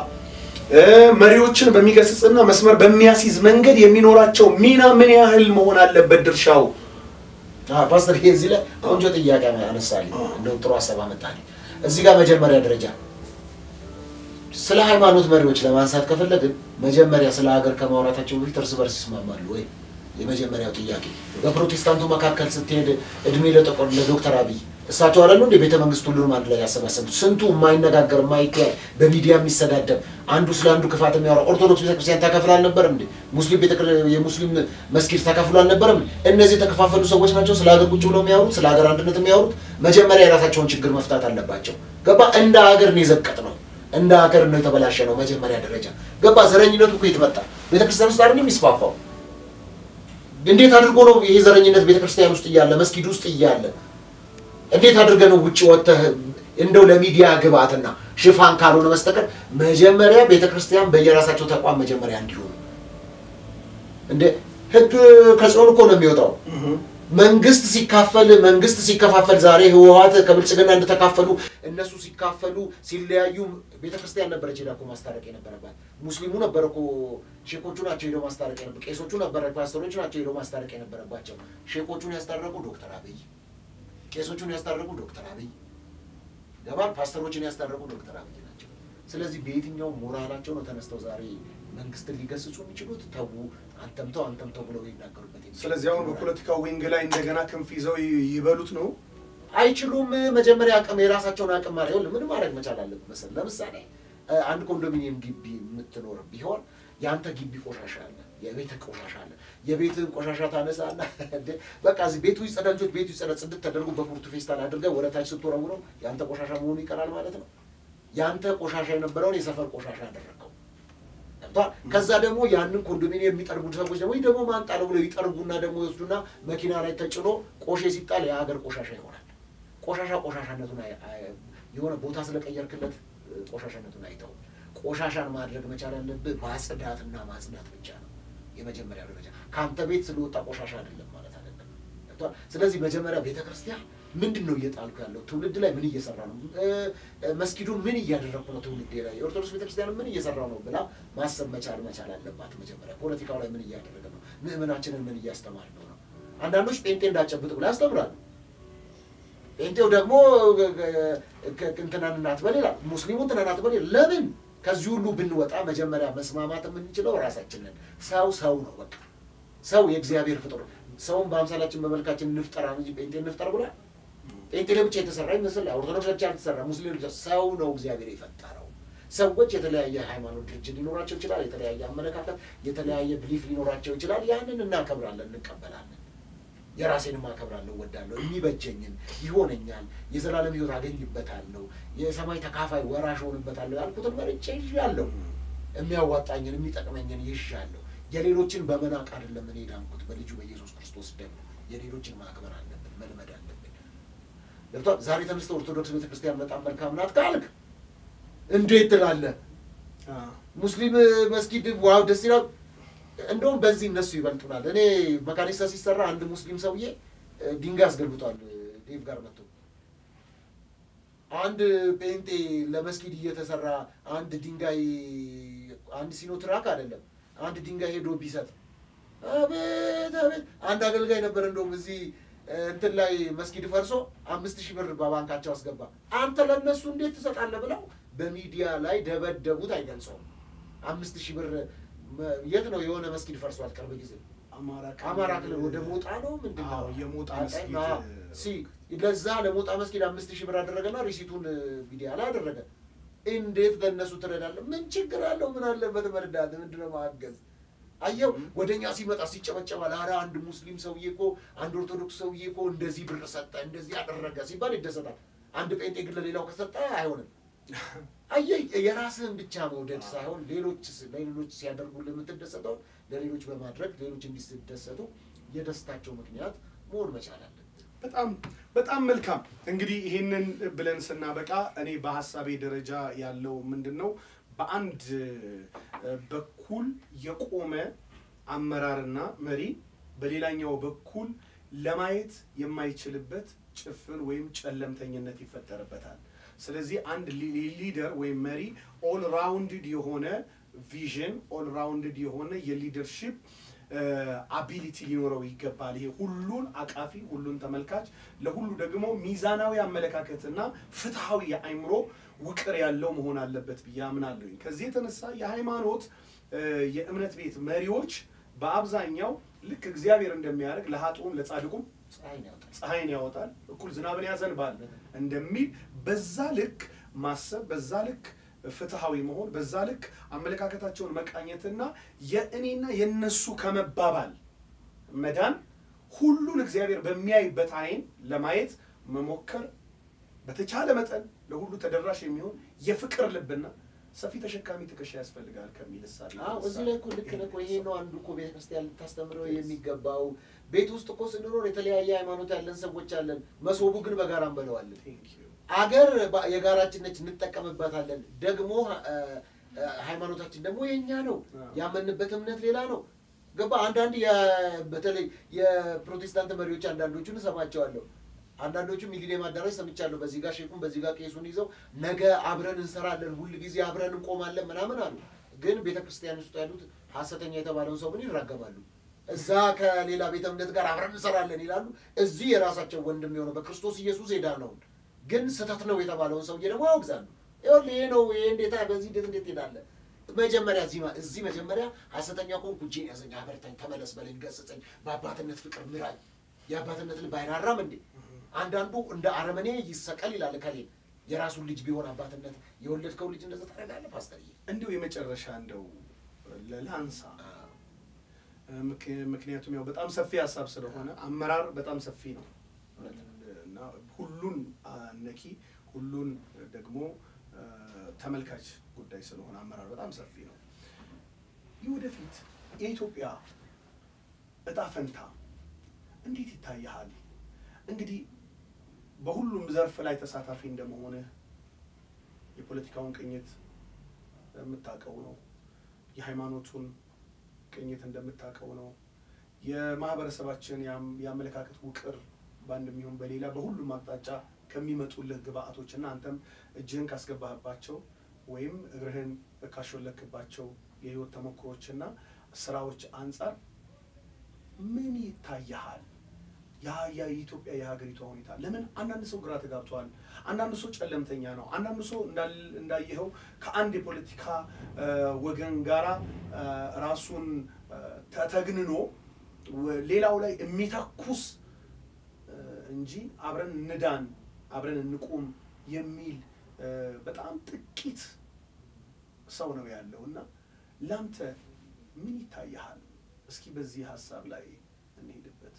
B: መሪዎችን በሚገስጽና መስመር በሚያስይዝ መንገድ የሚኖራቸው ሚና ምን ያህል መሆን አለበት ድርሻው?
A: ፓስተር ይሄ እዚህ ላይ ቆንጆ ጥያቄ አነሳልኝ። እንደው ጥሩ ሀሳብ አመጣልኝ። እዚህ ጋር መጀመሪያ ደረጃ ስለ ሃይማኖት መሪዎች ለማንሳት ከፈለግን መጀመሪያ ስለ ሀገር ከማውራታቸው በፊት እርስ በርስ ይስማማሉ ወይ? የመጀመሪያው ጥያቄ። በፕሮቴስታንቱ መካከል ስትሄድ እድሜ ለጠቆር ለዶክተር አብይ እሳቸው አላሉ እንደ ቤተ መንግስት ሁሉንም አንድ ላይ ያሰባሰቡት ስንቱ የማይነጋገር የማይተያይ በሚዲያ የሚሰዳደብ አንዱ ስለ አንዱ ክፋት የሚያወራ ኦርቶዶክስ ቤተክርስቲያን ተከፍሎ አልነበረም እንዴ? ሙስሊም የሙስሊም መስጊድ ተከፍሎ አልነበረም? እነዚህ የተከፋፈሉ ሰዎች ናቸው ስለ ሀገር ቁጭ ብለው የሚያወሩት ስለ ሀገር አንድነት የሚያወሩት። መጀመሪያ የራሳቸውን ችግር መፍታት አለባቸው። ገባ? እንደ ሀገር ነው የዘቀጥ ነው እንደ ሀገር ነው የተበላሸ ነው። መጀመሪያ ደረጃ ገባ? ዘረኝነቱ እኮ የት መጣ? ቤተክርስቲያን ውስጥ አይደል የሚስፋፋው? እንዴት አድርጎ ነው ይሄ ዘረኝነት ቤተክርስቲያን ውስጥ እያለ መስጊድ ውስጥ እያለ እንዴት አድርገህ ነው ውጭ ወጥተህ እንደው ለሚዲያ ግብአትና ሽፋን ካልሆነ በስተቀር መጀመሪያ ቤተክርስቲያን በየራሳቸው ተቋም መጀመሪያ እንዲሆኑ እንደ ህግ ከጽዮን እኮ ነው የሚወጣው። መንግስት ሲካፈል መንግስት ሲከፋፈል ዛሬ ህወሓት ከብልጽግና እንደተካፈሉ እነሱ ሲካፈሉ ሲለያዩ ቤተክርስቲያን ነበረች ሄዳ እኮ ማስታረቅ የነበረባት። ሙስሊሙ ነበር እኮ ሼኮቹ ናቸው ሄደው ማስታረቅ የነበረ ቄሶቹ ነበረ ፓስተሮቹ ናቸው ሄደው ማስታረቅ የነበረባቸው። ሼኮቹን ያስታረቁ ዶክተር አብይ ቄሶቹን ያስታረቁ ዶክተር አብይ ገባል። ፓስተሮችን ያስታረቁ ዶክተር አብይ ናቸው። ስለዚህ በየትኛው ሞራላቸው ነው ተነስተው ዛሬ መንግስትን ሊገስጹ የሚችሉት? ተዉ አንተምተው አንተምተው ብለው ይናገሩበት የሚችሉት
B: ስለዚህ አሁን በፖለቲካው ዊንግ ላይ እንደገና ክንፍ ይዘው ይ- ይበሉት ነው።
A: አይችሉም። መጀመሪያ አቅም የራሳቸውን አቅም ማረ ይኸውልህ ምን ማድረግ መቻል አለብህ መሰለህ? ለምሳሌ እ፣ አንድ ኮንዶሚኒየም ግቢ የምትኖር ቢሆን የአንተ ግቢ ቆሻሻ አለ፣ የቤት ቆሻሻ አለ። የቤትህን ቆሻሻ ታነሳና እንደ በቃ እዚህ ቤቱ ይጸዳ፣ ልጆች ቤቱ ይጸዳ፣ ጽድት ተደርጎ በፑርቱ ፌስታል አድርገህ ወደ ታች ስትወረውረው የአንተ ቆሻሻ መሆኑ ይቀራል ማለት ነው። የአንተ ቆሻሻ የነበረውን የሰፈር ቆሻሻ አደረገው። ገብቶሃል? ከዛ ደግሞ ያንን ኮንዶሚኒየም የሚጠርጉ ሰዎች ደግሞ ይህ ደግሞ ማንጣለው ብለው ይጠርጉና ደግሞ ይወስዱና መኪና ላይ ተጭኖ ቆሼ ሲጣል የሀገር ቆሻሻ ይሆናል። ቆሻሻ ቆሻሻነቱን አይ- አይ- የሆነ ቦታ ስለቀየርክለት እ፣ ቆሻሻነቱን አይተው። ቆሻሻን ማድረግ መቻል ያለብህ ማጽዳትና ማጽዳት ብቻ ነው የመጀመሪያው ደረጃ። ከአንተ ቤት ስለወጣ ቆሻሻ አይደለም ማለት አይደለም። ገብቶሃል? ስለዚህ መጀመሪያ ቤተ ክርስቲያን ምንድን ነው እየጣልኩ ያለው ትውልድ ላይ ምን እየሰራ ነው? እ፣ እ፣ መስጊዱን ምን እያደረግኩ ነው ትውልዴ ላይ? የኦርቶዶክስ ቤተክርስቲያን ምን እየሰራ ነው ብላ ማሰብ መቻል መቻል አለባት። መጀመሪያ ፖለቲካው ላይ ምን እያደረገ ነው? ምእመናችንን ምን እያስተማር ነው ነው? አንዳንዶች ጴንጤ እንዳጨብጥ ብላ ያስተምራሉ። ጴንጤው ደግሞ እንትናን እናትበል ይላል፣ ሙስሊሙ እንትናን እናትበል ይላል። ለምን ከዚህ ሁሉ ብንወጣ መጀመሪያ መስማማት የምንችለው ራሳችንን። ሰው ሰው ነው በቃ ሰው የእግዚአብሔር ፍጡር ሰውን በአምሳላችን በመልካችን እንፍጠራ እንጂ ጴንጤ እንፍጠር ብሏል። ጴንጤ ለብቻ የተሰራ ይመስል ኦርቶዶክስ ለብቻ ያልተሰራ ሙስሊም ለብቻ ሰው ነው እግዚአብሔር የፈጠረው። ሰዎች የተለያየ ሃይማኖት ድርጅት ሊኖራቸው ይችላል። የተለያየ አመለካከት፣ የተለያየ ብሊፍ ሊኖራቸው ይችላል። ያንን እናከብራለን፣ እንቀበላለን። የራሴንም አከብራለሁ፣ ወዳለሁ፣ የሚበጀኝን ይሆነኛል፣ የዘላለም ሕይወት አገኝበታለሁ፣ የሰማይ ተካፋይ ወራሽ ሆንበታለሁ ያልኩትን መርጬ ይዣለሁ። የሚያዋጣኝን የሚጠቅመኝን ይዣለሁ። የሌሎችን በመናቅ አይደለም እኔ ዳንኩት በልጁ በኢየሱስ ክርስቶስ ደም። የሌሎችን ማክበር አለብን፣ መልመድ አለብን። ገብቶሃል? ዛሬ ተነስተህ ኦርቶዶክስ ቤተክርስቲያን በጣም መልካም ናት ካልክ እንዴት ትላለህ? ሙስሊም መስጊድ ዋው ደስ ይላል። እንደውም በዚህ እነሱ ይበልጡናል። እኔ መካኒሳ ሲሰራ አንድ ሙስሊም ሰውዬ እ፣ ድንጋይ አስገልብጧል እ፣ ዴቭ ጋር መጥቶ አንድ ጴንጤ ለመስጊድ እየተሰራ አንድ ድንጋይ አንድ ሲኖትራክ አይደለም አንድ ድንጋይ ሄዶ ቢሰጥ አቤት አቤት። አንድ አገልጋይ ነበር እንደውም እዚህ እ፣ እንትን ላይ መስጊድ ፈርሶ አምስት ሺህ ብር በባንካቸው አስገባ። አንተ ለእነሱ እንዴት ትሰጣለህ ብለው በሚዲያ ላይ ደበደቡት። አይገልጸውም። አምስት ሺህ ብር መ- የት ነው የሆነ መስጊድ ፈርሷል ቅርብ ጊዜ አማራ ክልል ወደ ሞጣ ነው ምንድን ነው
B: አዎ፣ የሞጣ
A: አይ፣
B: መስጊድ
A: አዎ። ሲ ለዛ ለሞጣ መስጊድ አምስት ሺህ ብር አደረገና ሪሲቱን እ፣ ሚዲያ ላይ አደረገ። እንዴት ለእነሱ ትረዳለህ? ምን ችግር አለው? ምን አለበት መርዳት? ምንድነው ማገዝ? አየው ወደ እኛ ሲመጣ ሲጨበጨባል። ኧረ አንድ ሙስሊም ሰውዬ እኮ አንድ ኦርቶዶክስ ሰውዬ እኮ እንደዚህ ብር ሰጠ፣ እንደዚህ ያደረገ ሲባል ይደሰታል። አንድ ጴንጤ ግን ለሌላው ከሰጠ አይሆንም። አየህ የራስህን ብቻ መውደድ ሳይሆን ሌሎች ለሌሎች ሲያደርጉልህ የምትደሰተውን ለሌሎች በማድረግ ሌሎች እንዲደሰቱ የደስታቸው ምክንያት መሆን መቻል አለብን።
B: በጣም በጣም መልካም። እንግዲህ ይህንን ብለን ስናበቃ እኔ በሀሳቤ ደረጃ ያለው ምንድን ነው በአንድ እ፣ በኩል የቆመ አመራርና መሪ በሌላኛው በኩል ለማየት የማይችልበት ጭፍን ወይም ጨለምተኝነት ይፈጠርበታል። ስለዚህ አንድ ሊ- ሊደር ወይም መሪ ኦል ራውንድድ የሆነ ቪዥን ኦል ራውንድድ የሆነ የሊደርሺፕ አቢሊቲ ሊኖረው ይገባል። ይሄ ሁሉን አቃፊ፣ ሁሉን ተመልካች፣ ለሁሉ ደግሞ ሚዛናዊ አመለካከትና ፍትሐዊ የአእምሮ ውቅር ያለው መሆን አለበት ብዬ አምናለሁኝ። ከዚህ የተነሳ የሃይማኖት እ፣ የእምነት ቤት መሪዎች በአብዛኛው ልክ እግዚአብሔር እንደሚያደርግ ለሀጥኡም ለጻድቁም
A: ፀሐይን ያወጣል።
B: ፀሐይን ያወጣል እኩል ዝናብን ያዘንባል እንደሚል በዛ ልክ ማሰብ በዛ ልክ ፍትሐዊ መሆን በዛ ልክ አመለካከታቸውን መቃኘትና የእኔና የነሱ ከመባባል መዳን ሁሉን እግዚአብሔር በሚያይበት አይን ለማየት መሞከር በተቻለ መጠን ለሁሉ ተደራሽ የሚሆን የፍቅር ልብና ሰፊ ተሸካሚ ትከሻ ያስፈልጋል ከሚል እሳቤ
A: አዎ እዚህ ላይ እኮ ልክ ነህ እኮ። ይሄ ነው አንዱ እኮ ቤተክርስቲያን ልታስተምረው የሚገባው። ቤት ውስጥ እኮ ስንኖር የተለያየ ሃይማኖት ያለን ሰዎች አለን። መሶቡ ግን በጋራ እንበለዋለን።
B: Thank you.
A: አገር ባ- የጋራችን ነች፣ እንጠቀምባታለን። ደግሞ እ፣ እ፣ ሃይማኖታችን ደግሞ የኛ ነው።
B: አዎ።
A: ያመንበት እምነት ሌላ ነው። ገባ አንዳንድ የ- በተለይ የፕሮቴስታንት መሪዎች አንዳንዶቹን እሰማቸዋለሁ። አንዳንዶቹ ሚሊኒየም አዳራሽ ሰምቻለሁ። በዚህ ጋር ሼኩን በዚህ ጋር ቄሱን ይዘው ነገ አብረን እንሰራለን፣ ሁል ጊዜ አብረን እንቆማለን ምናምን አሉ። ግን ቤተ ክርስቲያን ውስጥ ያሉት ሐሰተኛ የተባለውን ሰው ምን ይራገማሉ? እዛ ከሌላ ቤተ እምነት ጋር አብረን እንሰራለን ይላሉ። እዚህ የራሳቸው ወንድም የሆነው በክርስቶስ ኢየሱስ የዳነውን ግን ስህተት ነው የተባለውን ሰውዬ ደግሞ ያወግዛሉ። ይኸውልህ ይሄ ነው ይሄ እንዴት በዚህ እንዴት እንዴት ትሄዳለህ? መጀመሪያ እዚህ ማ- እዚህ መጀመሪያ ሐሰተኛ ከሆንኩ እጄን ያዘኝ፣ አበርታኝ፣ ተመለስ በለኝ፣ ገስጸኝ፣ በአባትነት ፍቅር ምራኝ። የአባትነት ልብ አይራራም እንዴ? አንዳንዱ እንደ አረመኔ ይሰቀል ይላል ከሌ የራሱን ልጅ ቢሆን አባትነት የወለድከው ልጅ እንደዛ ታደርጋለህ ፓስተርዬ?
B: እንዲሁ የመጨረሻ እንደው ለላንሳ ምክ- ምክንያቱም ያው በጣም ሰፊ ሀሳብ ስለሆነ አመራር በጣም ሰፊ ነው እና ሁሉን ነኪ ሁሉን ደግሞ አ፣ ተመልካች ጉዳይ ስለሆነ አመራር በጣም ሰፊ ነው። የወደፊት የኢትዮጵያ እጣ ፈንታ እንዴት ይታይሃል? እንግዲህ በሁሉም ዘርፍ ላይ ተሳታፊ እንደመሆንህ የፖለቲካውን ቅኝት የምታውቀው ነው። የሃይማኖቱን ቅኝት እንደምታውቀው ነው። የማህበረሰባችን የአም- የአመለካከት ውቅር በአንድ የሚሆን በሌላ በሁሉም አቅጣጫ ከሚመጡልህ ግብአቶች እና አንተም እጅህን ካስገባህባቸው ወይም እግርህን ካሾለክባቸው የህይወት ተሞክሮች እና ስራዎች አንጻር ምን ይታያሃል? ያ ያ የኢትዮጵያ የሀገሪቷ ሁኔታ ለምን አንዳንድ ሰው ግራ ተጋብቷል። አንዳንዱ ሰው ጨለምተኛ ነው። አንዳንዱ ሰው እንዳል- እንዳየኸው ከአንድ የፖለቲካ አ፣ ወገን ጋራ አ፣ ራሱን አ፣ ተተግንኖ ወ- ሌላው ላይ የሚተኩስ አ፣ እንጂ አብረን እንዳን አብረን እንቁም የሚል አ፣ በጣም ጥቂት ሰው ነው ያለው እና ላንተ ምን ይታይሃል? እስኪ በዚህ ሀሳብ ላይ እንሄድበት።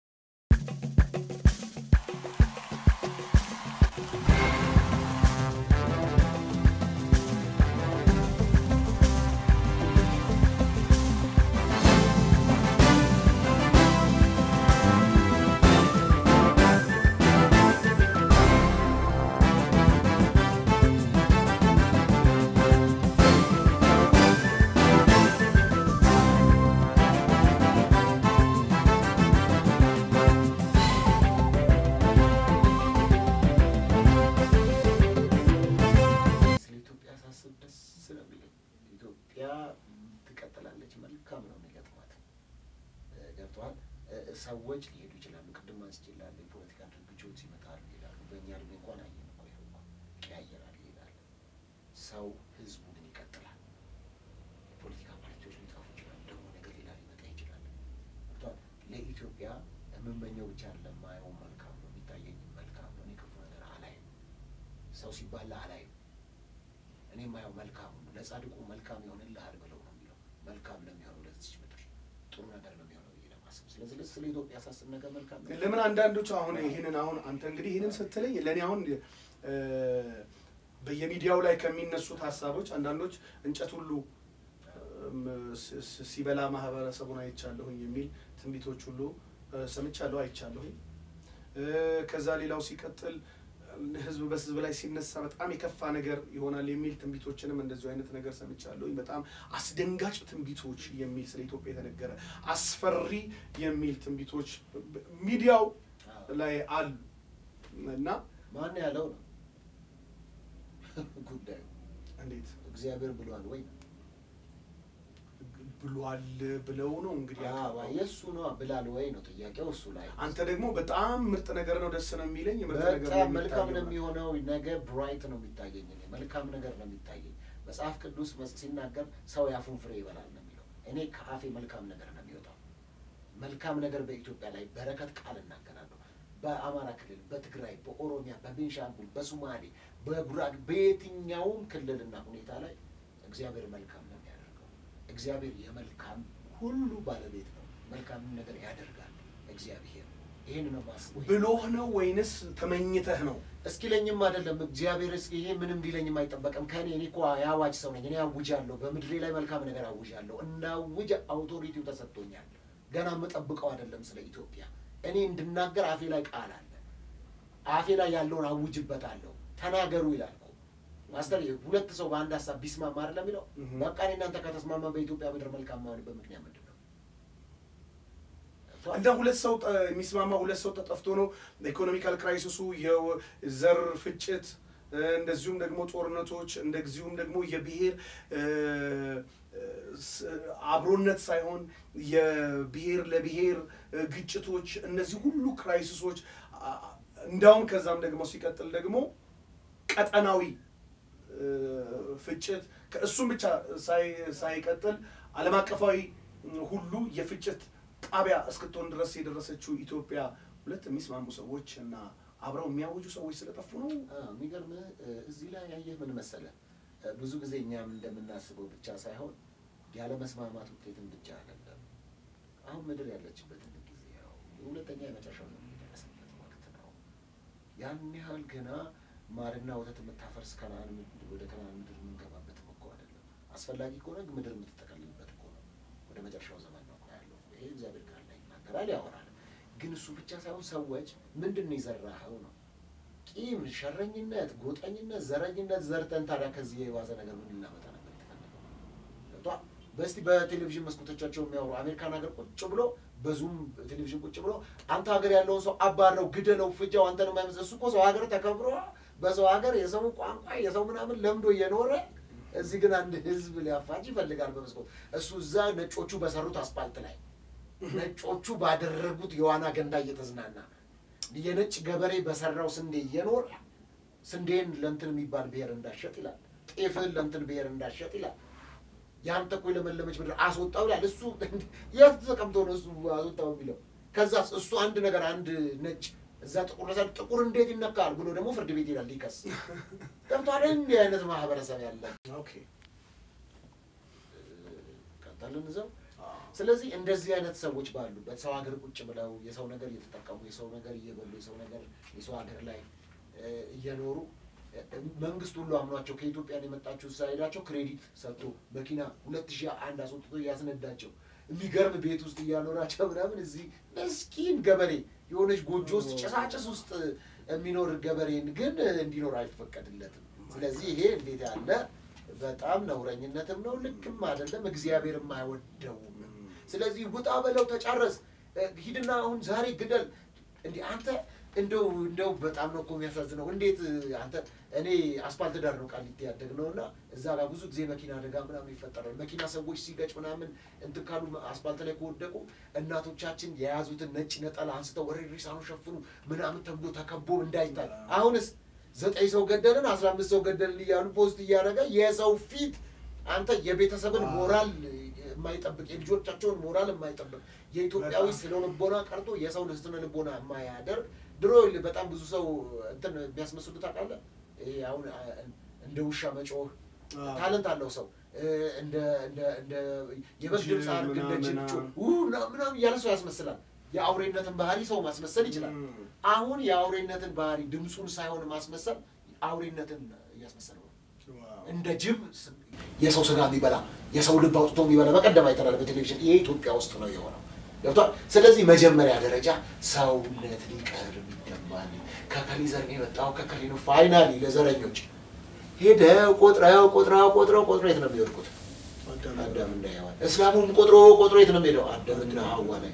A: ስለ ኢትዮጵያ ሳስብ ደስ ነው የሚለኝ። ኢትዮጵያ ትቀጥላለች፣ መልካም ነው የሚገጥማት። እ፣ ገብቶሃል? እ፣ ሰዎች ሊሄዱ ይችላሉ። ቅድም አንስቼልሃለሁ፣ የፖለቲካ ድርጅቶች ይመጣሉ ይሄዳሉ። በእኛ እድሜ እንኳን አየን እኮ ይኸው እኮ ይቀያየራል፣ ይሄዳል። ሰው ህዝቡ ግን ይቀጥላል። የፖለቲካ ፓርቲዎች ሊጠፉ ይችላሉ፣ ደግሞ ነገር ሌላ ሊመጣ ይችላል። ገብቶሃል? ለኢትዮጵያ የምመኘው ብቻ አይደለም፣ ማየው መልካም ነው፣ የሚታየኝ መልካም ነው። እኔ ክፉ ነገር አላይም። ሰው ሲባላ አላይም። እኔ የማየው መልካም ነው። ለጻድቁ መልካም ይሆንልሃል ብለው ነው የሚለው። መልካም ነው የሚሆነው ለዚች ምድር፣ ጥሩ ነገር ነው የሚሆነው ብዬ ለማሰብ ስለዚህ ለ- ስለ ኢትዮጵያ ሳስብ ነገር መልካም ነው።
B: ለምን አንዳንዶቹ አሁን ይህንን አሁን አንተ እንግዲህ ይህንን ስትለኝ ለእኔ አሁን እ፣ በየሚዲያው ላይ ከሚነሱት ሀሳቦች አንዳንዶች እንጨት ሁሉ እም፣ ስ- ስ- ሲበላ ማህበረሰቡን አይቻለሁኝ የሚል ትንቢቶች ሁሉ እ፣ ሰምቻለሁ፣ አይቻለሁኝ። እ፣ ከዛ ሌላው ሲቀጥል ህዝብ በህዝብ ላይ ሲነሳ በጣም የከፋ ነገር ይሆናል የሚል ትንቢቶችንም እንደዚሁ አይነት ነገር ሰምቻለሁኝ። በጣም አስደንጋጭ ትንቢቶች የሚል ስለ ኢትዮጵያ የተነገረ አስፈሪ የሚል ትንቢቶች በ- ሚዲያው
A: አዎ።
B: ላይ አሉ እና
A: ማን ያለው ነው ጉዳዩ?
B: እንዴት
A: እግዚአብሔር ብሏል ወይ?
B: ብሏል ብለው ነው እንግዲህ
A: አዎ፣
B: ያቀረበው።
A: የእሱ ነው ብላል ወይ ነው ጥያቄው። እሱ ላይ
B: አንተ ደግሞ በጣም ምርጥ ነገር ነው ደስ ነው የሚለኝ ምርጥ ነገር ነው
A: በጣም መልካም ነው
B: የሚታየው።
A: የሚሆነው። ነገ ብራይት ነው የሚታየኝ። እኔ መልካም ነገር ነው የሚታየኝ። መጽሐፍ ቅዱስ መስ- ሲናገር ሰው የአፉን ፍሬ ይበላል ነው የሚለው። እኔ ከአፌ መልካም ነገር ነው የሚወጣው። መልካም ነገር በኢትዮጵያ ላይ በረከት ቃል እናገራለሁ። በአማራ ክልል፣ በትግራይ፣ በኦሮሚያ፣ በቤንሻንጉል፣ በሱማሌ፣ በጉራጌ በየትኛውም ክልልና ሁኔታ ላይ እግዚአብሔር መልካም ነው የሚያደርገው። እግዚአብሔር የመልካም ሁሉ ባለቤት ነው። መልካምን ነገር ያደርጋል እግዚአብሔር። ይህን ነው ማስበው።
B: ብሎህ ነው ወይንስ ተመኝተህ ነው?
A: እስኪ ለኝም አይደለም እግዚአብሔር እስኪ ይሄ ምንም ሊለኝም አይጠበቅም ከኔ። እኔ እኮ የአዋጅ ሰው ነኝ። እኔ አውጃለሁ፣ በምድሬ ላይ መልካም ነገር አውጃለሁ። እናውጅ አውቶሪቲው ተሰጥቶኛል። ገና የምጠብቀው አይደለም ስለ ኢትዮጵያ። እኔ እንድናገር አፌ ላይ ቃል አለ። አፌ ላይ ያለውን አውጅበታለሁ። ተናገሩ ይላል እኮ ማስተር። ሁለት ሰው በአንድ ሀሳብ ቢስማማ አይደለም የሚለው።
B: እህ።
A: በቃ እኔ እናንተ ከተስማማ በኢትዮጵያ ምድር መልካም ማሆንበት ምክንያት ምንድን ነው?
B: እንደ ሁለት ሰው ጠ- የሚስማማ ሁለት ሰው ተጠፍቶ ነው ኢኮኖሚካል ክራይሲሱ፣ የዘር ፍጭት እ፣ እንደዚሁም ደግሞ ጦርነቶች እንደዚሁም ደግሞ የብሔር እ፣ ስ- አብሮነት ሳይሆን የብሔር ለብሔር እ፣ ግጭቶች እነዚህ ሁሉ ክራይሲሶች አ- እንዳውም ከዛም ደግሞ ሲቀጥል ደግሞ ቀጠናዊ እ፣ እ፣ ፍጭት ከእሱም ብቻ ሳይ- ሳይቀጥል ዓለም አቀፋዊ ሁሉ የፍጭት ጣቢያ እስክትሆን ድረስ የደረሰችው ኢትዮጵያ ሁለት የሚስማሙ ሰዎች እና አብረው የሚያወጁ ሰዎች ስለጠፉ ነው።
A: የሚገርምህ እዚህ ላይ ያየህ ምን መሰለህ፣ ብዙ ጊዜ እኛም እንደምናስበው ብቻ ሳይሆን ያለ መስማማት ውጤትን ብቻ አይደለም። አሁን ምድር ያለችበትን ጊዜ ያው ሁለተኛ የመጨረሻው ነው የሚደረስበት ወቅት ነው። ያን ያህል ገና ማርና ወተት የምታፈርስ ከነአን ምድር ወደ ከነአን ምድር የምንገባበትም እኮ አይደለም። አስፈላጊ ከሆነ ግን ምድር የምትጠቀልልበት እኮ ነው። ወደ መጨረሻው ዘመን ነው እኮ ያለው። ይሄ እግዚአብሔር ቃል ላይ ይናገራል፣ ያወራል። ግን እሱ ብቻ ሳይሆን ሰዎች ምንድን ነው የዘራኸው ነው ቂም፣ ሸረኝነት፣ ጎጠኝነት፣ ዘረኝነት ዘርተን ታዲያ ከዚህ የባሰ ነገር ምን ልናመጣ ነበር የተፈለገው? ገብቶሃል? በስቲ በቴሌቪዥን መስኮቶቻቸው የሚያወሩ አሜሪካን ሀገር ቁጭ ብሎ በዙም ቴሌቪዥን ቁጭ ብሎ አንተ ሀገር ያለውን ሰው አባረው፣ ግደለው፣ ፍጃው አንተ ነው የማይመስል እሱ እኮ ሰው ሀገር ተከብሮ በሰው ሀገር የሰው ቋንቋ የሰው ምናምን ለምዶ እየኖረ እዚህ ግን አንድ ህዝብ ሊያፋጅ ይፈልጋል በመስኮት እሱ እዛ ነጮቹ በሰሩት አስፓልት ላይ ነጮቹ ባደረጉት የዋና ገንዳ እየተዝናና የነጭ ገበሬ በሰራው ስንዴ እየኖረ ስንዴን ለእንትን የሚባል ብሔር እንዳሸጥ ይላል። ጤፍን ለእንትን ብሔር እንዳሸጥ ይላል። ያንተ እኮ የለመለመች ምድር አስወጣው ይላል። እሱ የት ተቀምጦ ነው እሱ አስወጣው የሚለው? ከዛ እሱ አንድ ነገር አንድ ነጭ እዛ ጥቁር ለሳ ጥቁር እንዴት ይነካል ብሎ ደግሞ ፍርድ ቤት ይላል ሊከስ ገብቷል። እንዲህ አይነት ማህበረሰብ ያለ
B: ኦኬ
A: ቀጠልን እዛው ስለዚህ እንደዚህ አይነት ሰዎች ባሉበት ሰው ሀገር ቁጭ ብለው የሰው ነገር እየተጠቀሙ የሰው ነገር እየበሉ የሰው ነገር የሰው ሀገር ላይ እ፣ እየኖሩ እ፣ መንግስት ሁሉ አምኗቸው ከኢትዮጵያን የመጣችሁ ሳይሄዳቸው ክሬዲት ሰጥቶ መኪና ሁለት ሺህ አንድ አስወጥቶ እያስነዳቸው የሚገርም ቤት ውስጥ እያኖራቸው ምናምን እዚህ ምስኪን ገበሬ የሆነች ጎጆ ውስጥ ጭሳጭስ ውስጥ የሚኖር ገበሬን ግን እንዲኖር አይፈቀድለትም። ስለዚህ ይሄ እንዴት ያለ በጣም ነውረኝነትም ነው፣ ልክም አይደለም፣ እግዚአብሔርም አይወደውም። ስለዚህ ውጣ በለው ተጫረስ፣ እ፣ ሂድና አሁን ዛሬ ግደል። እንዲህ አንተ እንደው እንደው በጣም ነው እኮ የሚያሳዝነው። እንዴት እ፣ አንተ እኔ አስፓልት ዳር ነው ቃሊቲ ያደግነው እና እዛ ጋር ብዙ ጊዜ መኪና አደጋ ምናምን ይፈጠራል። መኪና ሰዎች ሲገጭ ምናምን እንትን ካሉ አስፓልት ላይ ከወደቁ እናቶቻችን የያዙትን ነጭ ነጠላ አንስተው ወሬ ሪሳኑ ሸፍኑ ምናምን ተብሎ ተከቦ እንዳይታይ አሁንስ ዘጠኝ ሰው ገደልን አስራ አምስት ሰው ገደልን እያሉ ፖስት እያደረገ የሰው ፊት አንተ የቤተሰብን ሞራል የማይጠብቅ የልጆቻቸውን ሞራል የማይጠብቅ የኢትዮጵያዊ
B: በጣም።
A: ስነ ልቦና ቀርቶ የሰውን ስነ ልቦና የማያደርግ ድሮ ይኸውልህ በጣም ብዙ ሰው እንትን የሚያስመስሉ ታውቃለህ። ይሄ አሁን አ- እንደ ውሻ መጮህ
B: አዎ።
A: ታለንት አለው ሰው እ፣ እንደ እንደ እንደ የበግ ድምፅ
B: ጅብ
A: አድርግ እንደ ጅብ
B: ምናምን
A: ጮህ ው ምናምን ምናምን እያለ ሰው ያስመስላል። የአውሬነትን ባህሪ ሰው ማስመሰል ይችላል።
B: ም።
A: አሁን የአውሬነትን ባህሪ ድምፁን ሳይሆን ማስመሰል አውሬነትን እያስመሰለው ነው።
B: ዋው።
A: እንደ ጅብ ስ- የሰው ስጋ የሚበላ የሰው ልብ አውጥቶ የሚበላ በቀደም አይተናል በቴሌቪዥን። ይሄ ኢትዮጵያ ውስጥ ነው የሆነው። ገብቷል። ስለዚህ መጀመሪያ ደረጃ ሰውነት ሊቀርብ ይገባል። ከከሌ ዘር ነው የመጣው ከከሌ ነው። ፋይናሊ ለዘረኞች ሄደው ቆጥረው ቆጥረው ቆጥረው ቆጥረው የት ነው የሚወድቁት?
B: አዳም
A: አዳምና ሔዋን። እስላሙም ቆጥሮ ቆጥሮ የት ነው የሚሄደው? አዳምና ሐዋ ላይ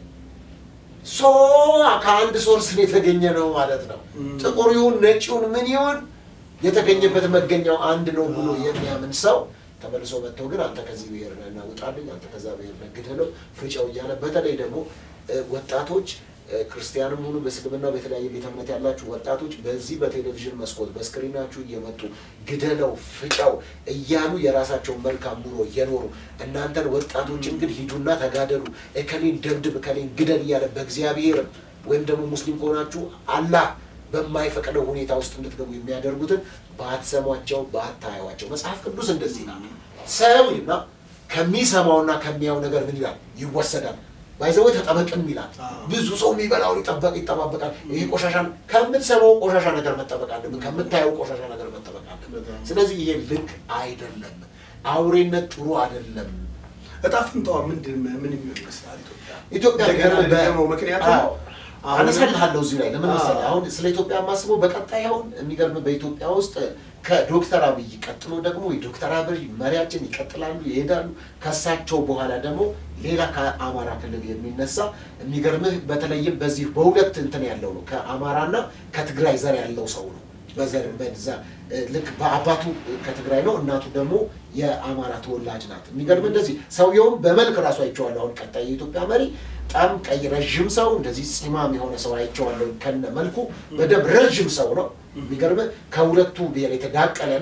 A: ሶ ከአንድ ሶርስ ነው የተገኘ ነው ማለት ነው።
B: ም።
A: ጥቁር ይሁን ነጭ ይሁን ምን ይሁን የተገኘበት መገኛው አንድ ነው ብሎ የሚያምን ሰው ተመልሶ መጥተው ግን አንተ ከዚህ ብሔር ነህ እና ውጣልኝ፣ አንተ ከዛ ብሔር ነህ ግደለው፣ ፍጨው እያለ በተለይ ደግሞ እ፣ ወጣቶች እ፣ ክርስቲያንም ሁኑ በእስልምና በተለያየ ቤተ እምነት ያላችሁ ወጣቶች በዚህ በቴሌቪዥን መስኮት በስክሪናችሁ እየመጡ ግደለው፣ ፍጨው እያሉ የራሳቸውን መልካም ኑሮ እየኖሩ እናንተን ወጣቶችን ግን ሂዱና ተጋደሉ፣ እከሌን ደብድብ፣ እከሌን ግደል እያለ በእግዚአብሔርም ወይም ደግሞ ሙስሊም ከሆናችሁ አላህ በማይፈቅደው ሁኔታ ውስጥ እንድትገቡ የሚያደርጉትን ባትሰሟቸው ባታዩዋቸው። መጽሐፍ ቅዱስ እንደዚህ ይላል። ሰው ይልና ከሚሰማውና ከሚያው ነገር ምን ይላል ይወሰዳል። ባይዘወይ ተጠበቅም ይላል።
B: አዎ።
A: ብዙ ሰው የሚበላውን ይጠበቅ ይጠባበቃል። ይሄ ቆሻሻን ከምትሰማው ቆሻሻ ነገር መጠበቅ አለብን፣ ከምታየው ቆሻሻ ነገር መጠበቅ አለብን።
B: በጣም።
A: ስለዚህ ይሄ ልክ አይደለም። አውሬነት ጥሩ አይደለም።
B: እጣ ፈንታዋ ምንድን ምን የሚሆን ይመስላል? ኢትዮጵያ
A: ኢትዮጵያ
B: እንደገና
A: ገና በ-
B: ደግሞ ምክንያቱም
A: አዎ፣
B: አሁን-
A: አነሳልሃለሁ እዚሁ ላይ ለምን
B: አዎ።
A: መሰለህ፣ አሁን ስለ ኢትዮጵያ የማስበው በቀጣይ አሁን የሚገርም በኢትዮጵያ ውስጥ ከዶክተር አብይ ቀጥሎ ደግሞ የዶክተር አብይ መሪያችን ይቀጥላሉ ይሄዳሉ። ከሳቸው በኋላ ደግሞ ሌላ ከአማራ ክልል የሚነሳ የሚገርምህ በተለይም በዚህ በሁለት እንትን ያለው ነው ከአማራና ከትግራይ ዘር ያለው ሰው ነው። በዘር በዛ እ፣ ልክ በአባቱ ከትግራይ ነው፣ እናቱ ደግሞ የአማራ ተወላጅ ናት። የሚገርም እንደዚህ ሰውየውም በመልክ ራሱ አይቼዋለሁ። አሁን ቀጣይ የኢትዮጵያ መሪ በጣም ቀይ ረዥም ሰው እንደዚህ ፂማም የሆነ ሰው አይቼዋለሁ። ከነ መልኩ በደንብ ረዥም ሰው ነው። የሚገርም ከሁለቱ ብሔር የተዳቀለ ነው።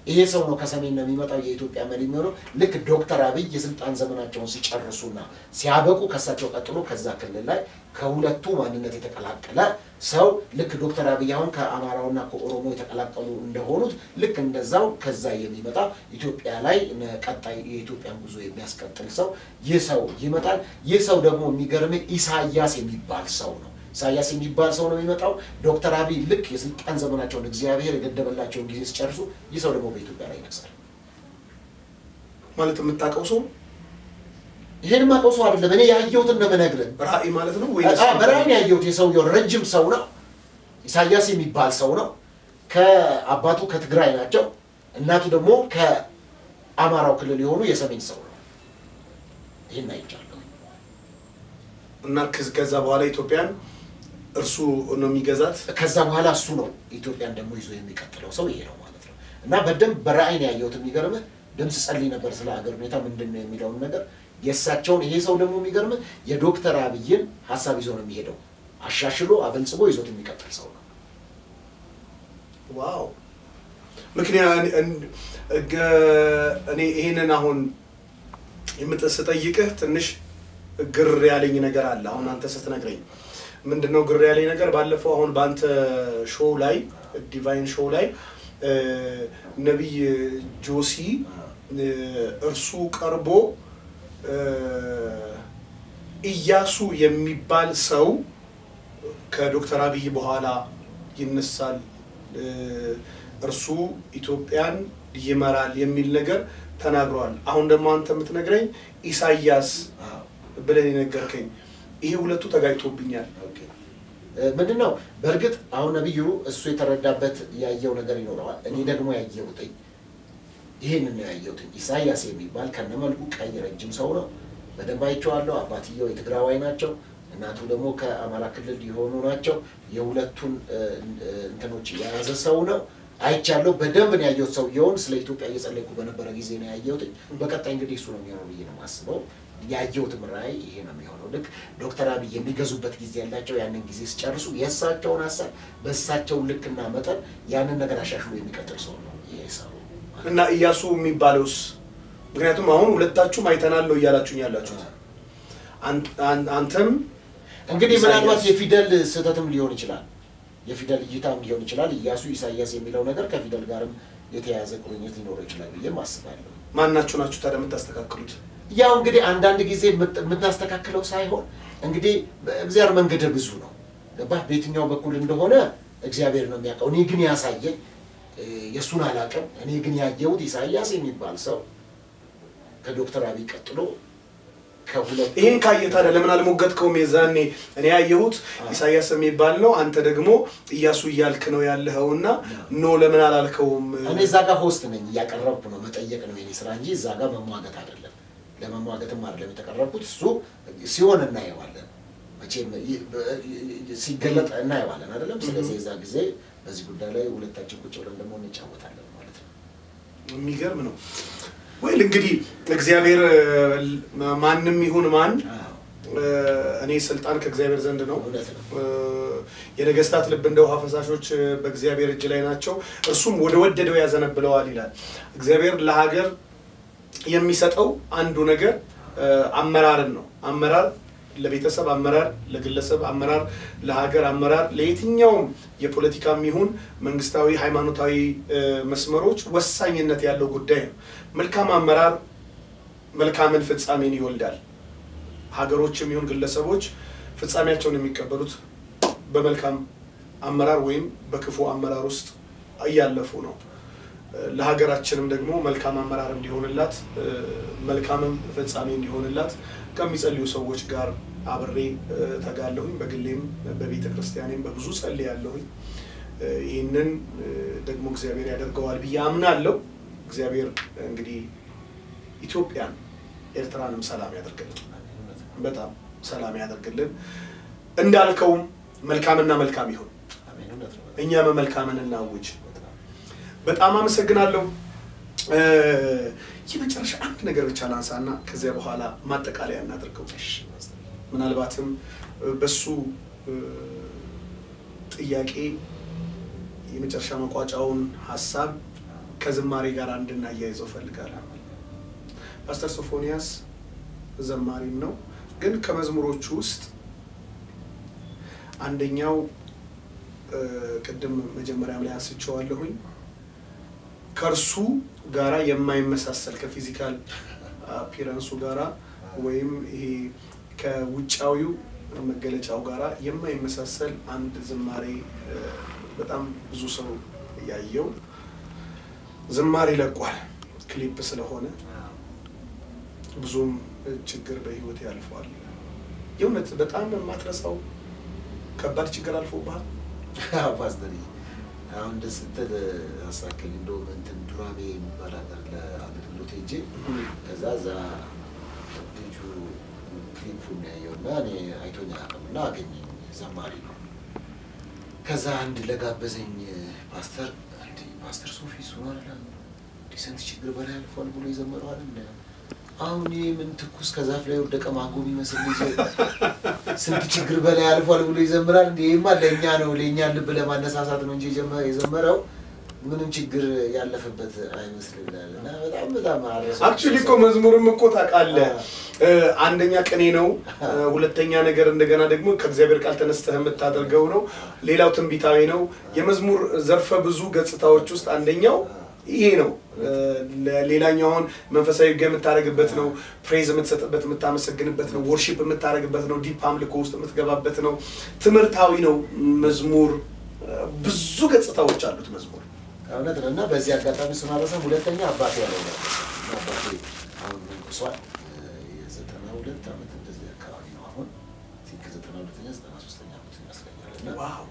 A: ይሄ ሰው ነው ከሰሜን ነው የሚመጣው የኢትዮጵያ መሪ የሚሆነው። ልክ ዶክተር አብይ የስልጣን ዘመናቸውን ሲጨርሱና ሲያበቁ ከሳቸው ቀጥሎ ከዛ ክልል ላይ ከሁለቱ ማንነት የተቀላቀለ ሰው ልክ ዶክተር አብይ አሁን ከአማራውና ከኦሮሞ የተቀላቀሉ እንደሆኑት ልክ እንደዛው ከዛ የሚመጣ ኢትዮጵያ ላይ ቀጣይ የኢትዮጵያን ጉዞ የሚያስቀጥል ሰው ይህ ሰው ይመጣል። ይህ ሰው ደግሞ የሚገርም ኢሳያስ የሚባል ሰው ነው። ኢሳያስ የሚባል ሰው ነው የሚመጣው። ዶክተር አብይ ልክ የስልጣን ዘመናቸውን እግዚአብሔር የገደበላቸውን ጊዜ ሲጨርሱ ይህ ሰው ደግሞ በኢትዮጵያ ላይ ይነግሳል።
B: ማለት የምታውቀው ሰው
A: ይሄን የማውቀው ሰው አይደለም፣ እኔ ያየሁትን ነው የምነግርህ።
B: ራእይ ማለት ነው ወይ?
A: በራእይ ያየሁት የሰውየው ረጅም ሰው ነው። ኢሳያስ የሚባል ሰው ነው። ከአባቱ ከትግራይ ናቸው። እናቱ ደግሞ ከአማራው ክልል የሆኑ የሰሜን ሰው ነው። ይህን አይቻለሁ።
B: እና ከዛ በኋላ ኢትዮጵያን እርሱ ነው የሚገዛት።
A: ከዛ በኋላ እሱ ነው ኢትዮጵያን ደግሞ ይዞ የሚቀጥለው ሰው ይሄ ነው ማለት ነው። እና በደንብ በራእይ ነው ያየሁት። የሚገርምህ ድምፅ ጸልይ ነበር ስለ ሀገር ሁኔታ ምንድን ነው የሚለውን ነገር የእሳቸውን ይሄ ሰው ደግሞ የሚገርምህ የዶክተር አብይን ሀሳብ ይዞ ነው የሚሄደው። አሻሽሎ አበልጽጎ ይዞት የሚቀጥል ሰው ነው።
B: ዋው! ምክንያት እኔ ይሄንን አሁን የምጠይቅህ ትንሽ ግር ያለኝ ነገር አለ። አሁን አንተ ስትነግረኝ ምንድን ነው ግር ያለኝ ነገር? ባለፈው አሁን በአንተ ሾው ላይ ዲቫይን ሾው ላይ ነቢይ ጆሲ እርሱ ቀርቦ ኢያሱ የሚባል ሰው ከዶክተር አብይ በኋላ ይነሳል፣ እርሱ ኢትዮጵያን ይመራል የሚል ነገር ተናግረዋል። አሁን ደግሞ አንተ የምትነግረኝ ኢሳያስ ብለን የነገርከኝ ይሄ ሁለቱ ተጋጭቶብኛል።
A: ምንድን ነው በእርግጥ አሁን ነቢዩ እሱ የተረዳበት ያየው ነገር ይኖረዋል። እኔ ደግሞ ያየሁትኝ ይህን ነው ያየሁትኝ። ኢሳያስ የሚባል ከነመልኩ ቀይ ረጅም ሰው ነው። በደንብ አይቼዋለሁ። አባትየው የትግራዋይ ናቸው። እናቱ ደግሞ ከአማራ ክልል የሆኑ ናቸው። የሁለቱን እንትኖች የያዘ ሰው ነው። አይቻለሁ። በደንብ ነው ያየሁት። ሰውየውን ስለ ኢትዮጵያ እየጸለይኩ በነበረ ጊዜ ነው ያየሁት። በቀጣይ እንግዲህ እሱ ነው የሚሆነው ብዬ ነው የማስበው። ያየሁትም ራዕይ ይሄ ነው የሚሆነው። ልክ ዶክተር አብይ የሚገዙበት ጊዜ ያላቸው ያንን ጊዜ ሲጨርሱ የእሳቸውን ሀሳብ በእሳቸው ልክና መጠን ያንን ነገር አሻሽሎ የሚቀጥል ሰው ነው ይሄ ሰው
B: እና ኢያሱ የሚባለውስ ምክንያቱም አሁን ሁለታችሁም አይተናል ነው እያላችሁኝ ያላችሁት። አንተም
A: እንግዲህ ምናልባት የፊደል ስህተትም ሊሆን ይችላል፣ የፊደል እይታም ሊሆን ይችላል። ኢያሱ ኢሳያስ የሚለው ነገር ከፊደል ጋርም የተያያዘ ቁርኝት ሊኖረው ይችላል ብዬም አስባለሁ።
B: ማናችሁ ናችሁ ታዲያ የምታስተካክሉት?
A: ያው እንግዲህ አንዳንድ ጊዜ የምናስተካክለው ሳይሆን እንግዲህ እግዚአብሔር መንገደ ብዙ ነው። ገባህ? በየትኛው በኩል እንደሆነ እግዚአብሔር ነው የሚያውቀው። እኔ ግን ያሳየኝ የእሱን አላውቅም። እኔ ግን ያየሁት ኢሳያስ የሚባል ሰው ከዶክተር አብይ ቀጥሎ ከሁለት
B: ይህን ካየ ታዲያ ለምን አልሞገትከውም? የዛኔ እኔ ያየሁት ኢሳያስ የሚባል ነው፣ አንተ ደግሞ ኢያሱ እያልክ ነው ያለኸው እና ኖ ለምን አላልከውም?
A: እኔ እዛ ጋር ሆስት ነኝ፣ እያቀረብኩ ነው። መጠየቅ ነው የኔ ስራ እንጂ እዛ ጋር መሟገት አይደለም። ለመሟገትም አይደለም የተቀረብኩት። እሱ ሲሆን እናየዋለን፣ መቼም ሲገለጥ እናየዋለን አይደለም። ስለዚህ የዛ ጊዜ በዚህ ጉዳይ ላይ ሁለታችን ቁጭ ብለን ደግሞ እንጫወታለን ማለት ነው።
B: የሚገርም ነው። ወይል እንግዲህ እግዚአብሔር ማንም ይሁን ማን እኔ ስልጣን ከእግዚአብሔር ዘንድ ነው።
A: እውነት ነው።
B: የነገስታት ልብ እንደ ውሃ ፈሳሾች በእግዚአብሔር እጅ ላይ ናቸው፣ እርሱም ወደ ወደደው ያዘነብለዋል ይላል። እግዚአብሔር ለሀገር የሚሰጠው አንዱ ነገር አመራርን ነው። አመራር ለቤተሰብ አመራር፣ ለግለሰብ አመራር፣ ለሀገር አመራር፣ ለየትኛውም የፖለቲካም ይሁን መንግስታዊ ሃይማኖታዊ መስመሮች ወሳኝነት ያለው ጉዳይ ነው። መልካም አመራር መልካምን ፍጻሜን ይወልዳል። ሀገሮችም ይሁን ግለሰቦች ፍጻሜያቸውን የሚቀበሉት በመልካም አመራር ወይም በክፉ አመራር ውስጥ እያለፉ ነው። ለሀገራችንም ደግሞ መልካም አመራር እንዲሆንላት መልካምም ፍጻሜ እንዲሆንላት ከሚጸልዩ ሰዎች ጋር አብሬ ተጋለሁኝ። በግሌም በቤተ ክርስቲያኔም በብዙ ጸልያለሁኝ። ይህንን ደግሞ እግዚአብሔር ያደርገዋል ብዬ አምናለሁ። እግዚአብሔር እንግዲህ ኢትዮጵያን ኤርትራንም ሰላም ያደርግልን፣ በጣም ሰላም ያደርግልን። እንዳልከውም መልካምና መልካም ይሁን፣ እኛም መልካምን እናውጅ። በጣም አመሰግናለሁ። የመጨረሻ አንድ ነገር ብቻ ላንሳና ከዚያ በኋላ ማጠቃለያ እናደርገው። ምናልባትም በሱ ጥያቄ የመጨረሻ መቋጫውን ሀሳብ ከዝማሬ ጋር እንድናያይዘው ፈልጋለሁ። ፓስተር ሶፎንያስ ዘማሪም ነው፣ ግን ከመዝሙሮቹ ውስጥ አንደኛው እ፣ ቅድም መጀመሪያም ላይ አንስቼዋለሁኝ ከእርሱ ጋራ የማይመሳሰል ከፊዚካል አፒረንሱ ጋራ ወይም ይሄ ከውጫዊው መገለጫው ጋራ የማይመሳሰል አንድ ዝማሬ እ፣ በጣም ብዙ ሰው ያየው ዝማሬ ለቋል። ክሊፕ ስለሆነ ብዙም ችግር በህይወት ያልፈዋል። የእውነት በጣም የማትረሳው ከባድ ችግር አልፎብሃል?
A: አዎ ፓስተር አሁን ደስ ስትል አሳክል እንደውም እንትን ዱራሜ የሚባል ሀገር ለአገልግሎት ሄጄ ከዛ እዛ ልጁ ክሊፑን ያየው እና እኔ አይቶኝ አያውቅም እና አገኘኝ ዘማሪ ነው። ከዛ አንድ ለጋበዘኝ ፓስተር እንዲ ፓስተር ሶፊ እሱ ነው አይደል እንዲ ስንት ችግር በላይ አልፏል ብሎ የዘመረው አይደል አሁን ይህ ምን ትኩስ ከዛፍ ላይ ወደቀ ማንጎ የሚመስል ልጅ ስንት ችግር በላይ አልፏል ብሎ ይዘምራል። እንዲ ይህማ ለእኛ ነው ለእኛ ልብ ለማነሳሳት ነው እንጂ የጀመ- የዘመረው ምንም ችግር ያለፈበት አይመስልም ይላል እና በጣም በጣም አረሳው።
B: አክቹሊ እኮ መዝሙርም እኮ ታውቃለህ፣ እ፣ አንደኛ ቅኔ ነው፣ እ፣ ሁለተኛ ነገር እንደገና ደግሞ ከእግዚአብሔር ቃል ተነስተህ የምታደርገው ነው። ሌላው ትንቢታዊ ነው። የመዝሙር ዘርፈ ብዙ ገጽታዎች ውስጥ አንደኛው ይሄ ነው። እ፣ ሌላኛው አሁን መንፈሳዊ ጋ የምታደርግበት ነው። ፕሬዝ የምትሰጥበት የምታመሰግንበት ነው። ወርሺፕ የምታደርግበት ነው። ዲፕ አምልኮ ውስጥ የምትገባበት ነው። ትምህርታዊ ነው መዝሙር። እ፣ ብዙ ገጽታዎች አሉት መዝሙር።
A: እውነት ነው እና በዚህ አጋጣሚ ስናረሰም ሁለተኛ አባቴ ያለው ነው እና አባቴ አሁን መንቁሷል የዘጠና ሁለት ዓመት እንደዚህ አካባቢ ነው አሁን ቲንክ ዘጠና ሁለተኛ ዘጠና ሶስተኛ ዓመት ይመስለኛል እና
B: ዋው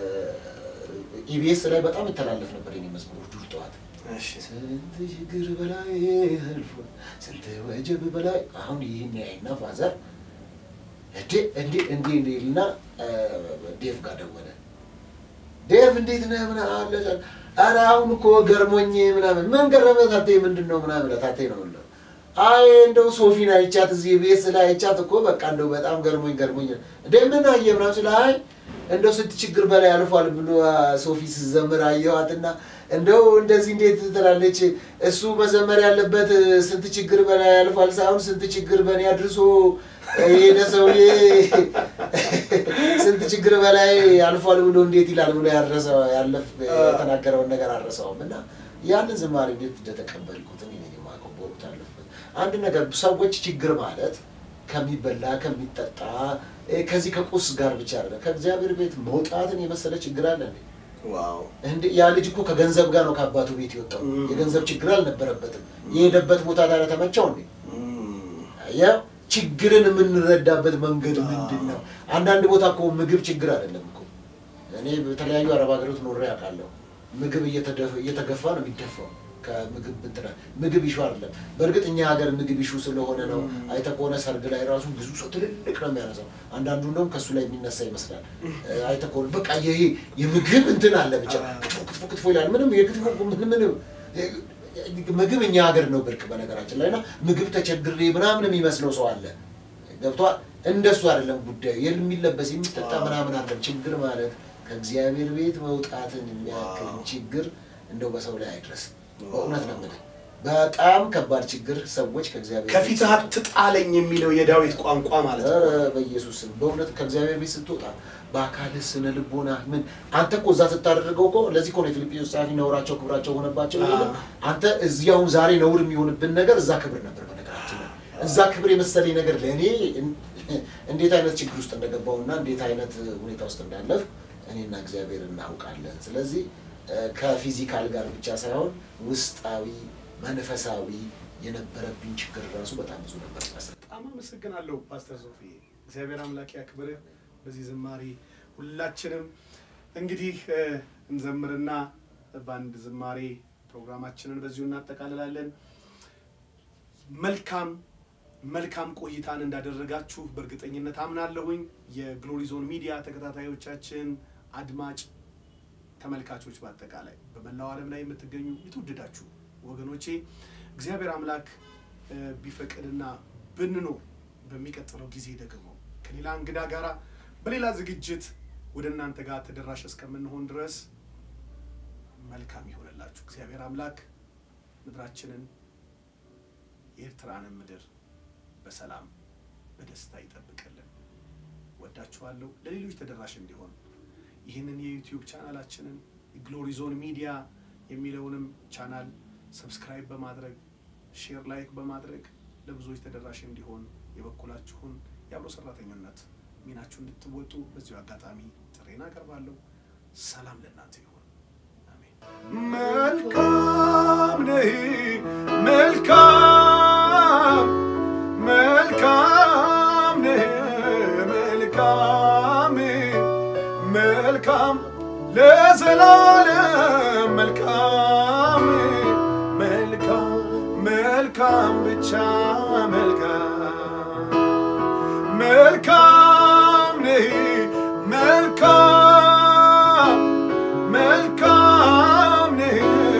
A: ኢቢኤስ ላይ በጣም ይተላለፍ ነበር የኔ መዝሙር ዱር ጠዋት
B: እሺ
A: ስንት ችግር በላይ አልፎ ስንት ወጀብ በላይ አሁን ይህን ያይና ፋዘር እንዴ እንዴ እንዴ እንዴ ልና ዴቭ ጋር ደወለ። ዴቭ እንዴት ነህ ምናምን አለ። ኧረ አሁን እኮ ገርሞኝ ምናምን ምን ገረመ ታቴ ምንድን ነው ምናምን ታቴ ነው የምለው። አይ እንደው ሶፊን አይቻት እዚህ ቤት ላይ አይቻት እኮ በቃ እንደው በጣም ገርሞኝ ገርሞኝ እንደ ምን አየ ምናምን ስለ አይ እንደው ስንት ችግር በላይ አልፏል ብሎ ሶፊ ስትዘምር አየኋትና እንደው እንደዚህ እንዴት ትላለች? እሱ መዘመር ያለበት ስንት ችግር በላይ አልፏል ሳይሆን ስንት ችግር በእኔ አድርሶ የሄደ ሰውዬ ስንት ችግር በላይ አልፏል ብሎ እንዴት ይላል ብሎ ያረሰው ያለፍ የተናገረውን ነገር አረሰውም እና ያንን ዝማሬ እንዴት እንደተቀበልኩት እኔ ነኝ የማውቀው በወቅቱ ያለፍኩት። አንድ ነገር ሰዎች ችግር ማለት ከሚበላ ከሚጠጣ እ፣ ከዚህ ከቁስ ጋር ብቻ አይደለም። ከእግዚአብሔር ቤት መውጣትን የመሰለ ችግር አለ እንዴ?
B: ዋው
A: እንደ ያ ልጅ እኮ ከገንዘብ ጋር ነው ከአባቱ ቤት የወጣው።
B: Mm.
A: የገንዘብ ችግር አልነበረበትም። የሄደበት ቦታ ታዲያ ተመቸው እንዴ? ያ ችግርን የምንረዳበት መንገድ ምንድን ነው? አንዳንድ ቦታ እኮ ምግብ ችግር አይደለም እኮ። እኔ በተለያዩ አረብ ሀገሮች ኖሬ አውቃለሁ። ምግብ እየተደፈ- እየተገፋ ነው የሚደፋው ከምግብ እንትና ምግብ ይሹ አይደለም። በእርግጥ እኛ ሀገር ምግብ ይሹ ስለሆነ ነው። አይተህ ከሆነ ሰርግ ላይ ራሱ ብዙ ሰው ትልልቅ ነው የሚያነሳው። አንዳንዱ እንደውም ከእሱ ላይ የሚነሳ ይመስላል። አይተህ ከሆነ በቃ ይሄ የምግብ እንትን አለ ብቻ ክትፎ ክትፎ ክትፎ ይላል። ምንም የክትፎ ምን ምንም ምግብ እኛ ሀገር ነው ብርቅ በነገራችን ላይ እና ምግብ ተቸግሬ ምናምን የሚመስለው ሰው አለ። ገብቷል። እንደሱ አይደለም ጉዳዩ። የሚለበስ የሚጠጣ ምናምን አለም። ችግር ማለት ከእግዚአብሔር ቤት መውጣትን የሚያክል
B: ዋው።
A: ችግር እንደው በሰው ላይ አይድረስ። በእውነት ነው የምልህ። በጣም ከባድ ችግር ሰዎች ከእግዚአብሔር ቤት
B: ከፊትህ አትጣለኝ የሚለው የዳዊት ቋንቋ ማለት ነው።
A: ኧረ በኢየሱስ ስም በእውነት ከእግዚአብሔር ቤት ስትወጣ በአካልህ ስነ ልቦና ምን አንተ እኮ እዛ ስታደርገው እኮ ለዚህ እኮ ነው የፊልጵስዩስ ጸሐፊ ነውራቸው ክብራቸው ሆነባቸው
B: አዎ።
A: የሚለው። አንተ እዚህ አሁን ዛሬ ነውር የሚሆንብን ነገር እዛ ክብር ነበር። በነገራችን ላይ እዛ ክብር የመሰለኝ ነገር ለእኔ እንዴት አይነት ችግር ውስጥ እንደገባውና እንዴት አይነት ሁኔታ ውስጥ እንዳለፍ እኔና እግዚአብሔር እናውቃለን። ስለዚህ እ፣ ከፊዚካል ጋር ብቻ ሳይሆን ውስጣዊ መንፈሳዊ የነበረብኝ ችግር ራሱ በጣም ብዙ ነበር። ፓስተር
B: በጣም አመሰግናለሁ ፓስተር ሶፊ። እግዚአብሔር አምላክ ያክብርህ። በዚህ ዝማሬ ሁላችንም እንግዲህ እ፣ እንዘምርና በአንድ ዝማሬ ፕሮግራማችንን በዚሁ እናጠቃልላለን። መልካም መልካም ቆይታን እንዳደረጋችሁ በእርግጠኝነት አምናለሁኝ። የግሎሪ ዞን ሚዲያ ተከታታዮቻችን፣ አድማጭ ተመልካቾች፣ በአጠቃላይ በመላው ዓለም ላይ የምትገኙ የተወደዳችሁ ወገኖቼ እግዚአብሔር አምላክ እ፣ ቢፈቅድና ብንኖር በሚቀጥለው ጊዜ ደግሞ ከሌላ እንግዳ ጋር በሌላ ዝግጅት ወደ እናንተ ጋር ተደራሽ እስከምንሆን ድረስ መልካም ይሆንላችሁ። እግዚአብሔር አምላክ ምድራችንን የኤርትራንን ምድር በሰላም በደስታ ይጠብቅልን። ወዳችኋለሁ። ለሌሎች ተደራሽ እንዲሆን ይህንን የዩቲዩብ ቻናላችንን ግሎሪ ዞን ሚዲያ የሚለውንም ቻናል ሰብስክራይብ በማድረግ ሼር፣ ላይክ በማድረግ ለብዙዎች ተደራሽ እንዲሆን የበኩላችሁን የአብሮ ሰራተኝነት ሚናችሁ እንድትወጡ በዚሁ አጋጣሚ ጥሬን አቀርባለሁ። ሰላም ለእናንተ ይሁን። አሜን። መልካም ነህ፣ መልካም መልካም ነህ፣ መልካም መልካም ለዘላለም መልካም መልካም መልካም ብቻ መልካም መልካም ነህ መልካም መልካም ነህ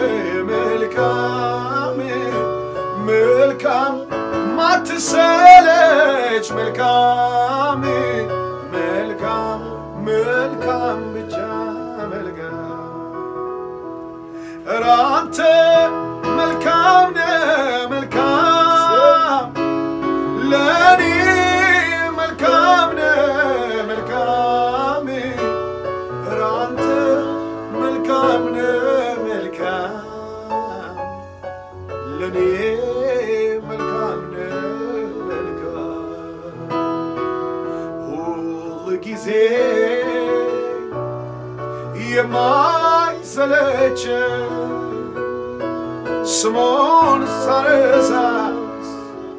B: መልካም መልካም ማትሰለች መልካም መልካም መልካም ብቻ መልካም ኧረ አንተ መልካም ነህ መልካም ለእኔ መልካም ነህ መልካም ኧረ አንተ መልካም ነህ መልካም ለእኔ መልካም ነህ መልካም ሁል ጊዜ የማይሰለች ስሙን ሳነሳስ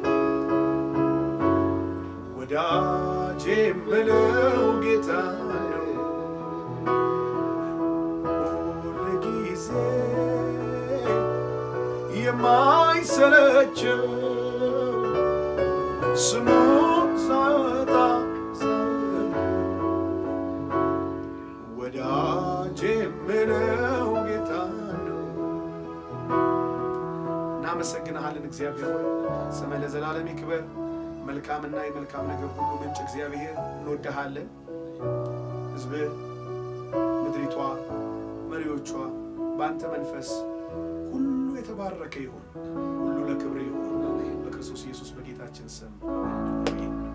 B: ወዳጄ የምለው ጌታ ነው። ሁል ጊዜ የማይሰለችው ስሙን ሳወጣ ወዳጄ የምለው ጌታ ነው። እናመሰግንሃለን እግዚአብሔር ሆይ ስምህ ለዘላለም ይክበር። መልካምና የመልካም ነገር ሁሉ ምንጭ እግዚአብሔር እንወድሃለን። ሕዝብህ፣ ምድሪቷ፣ መሪዎቿ በአንተ መንፈስ ሁሉ የተባረከ ይሁን። ሁሉ ለክብር ይሁን። በክርስቶስ ኢየሱስ በጌታችን ስም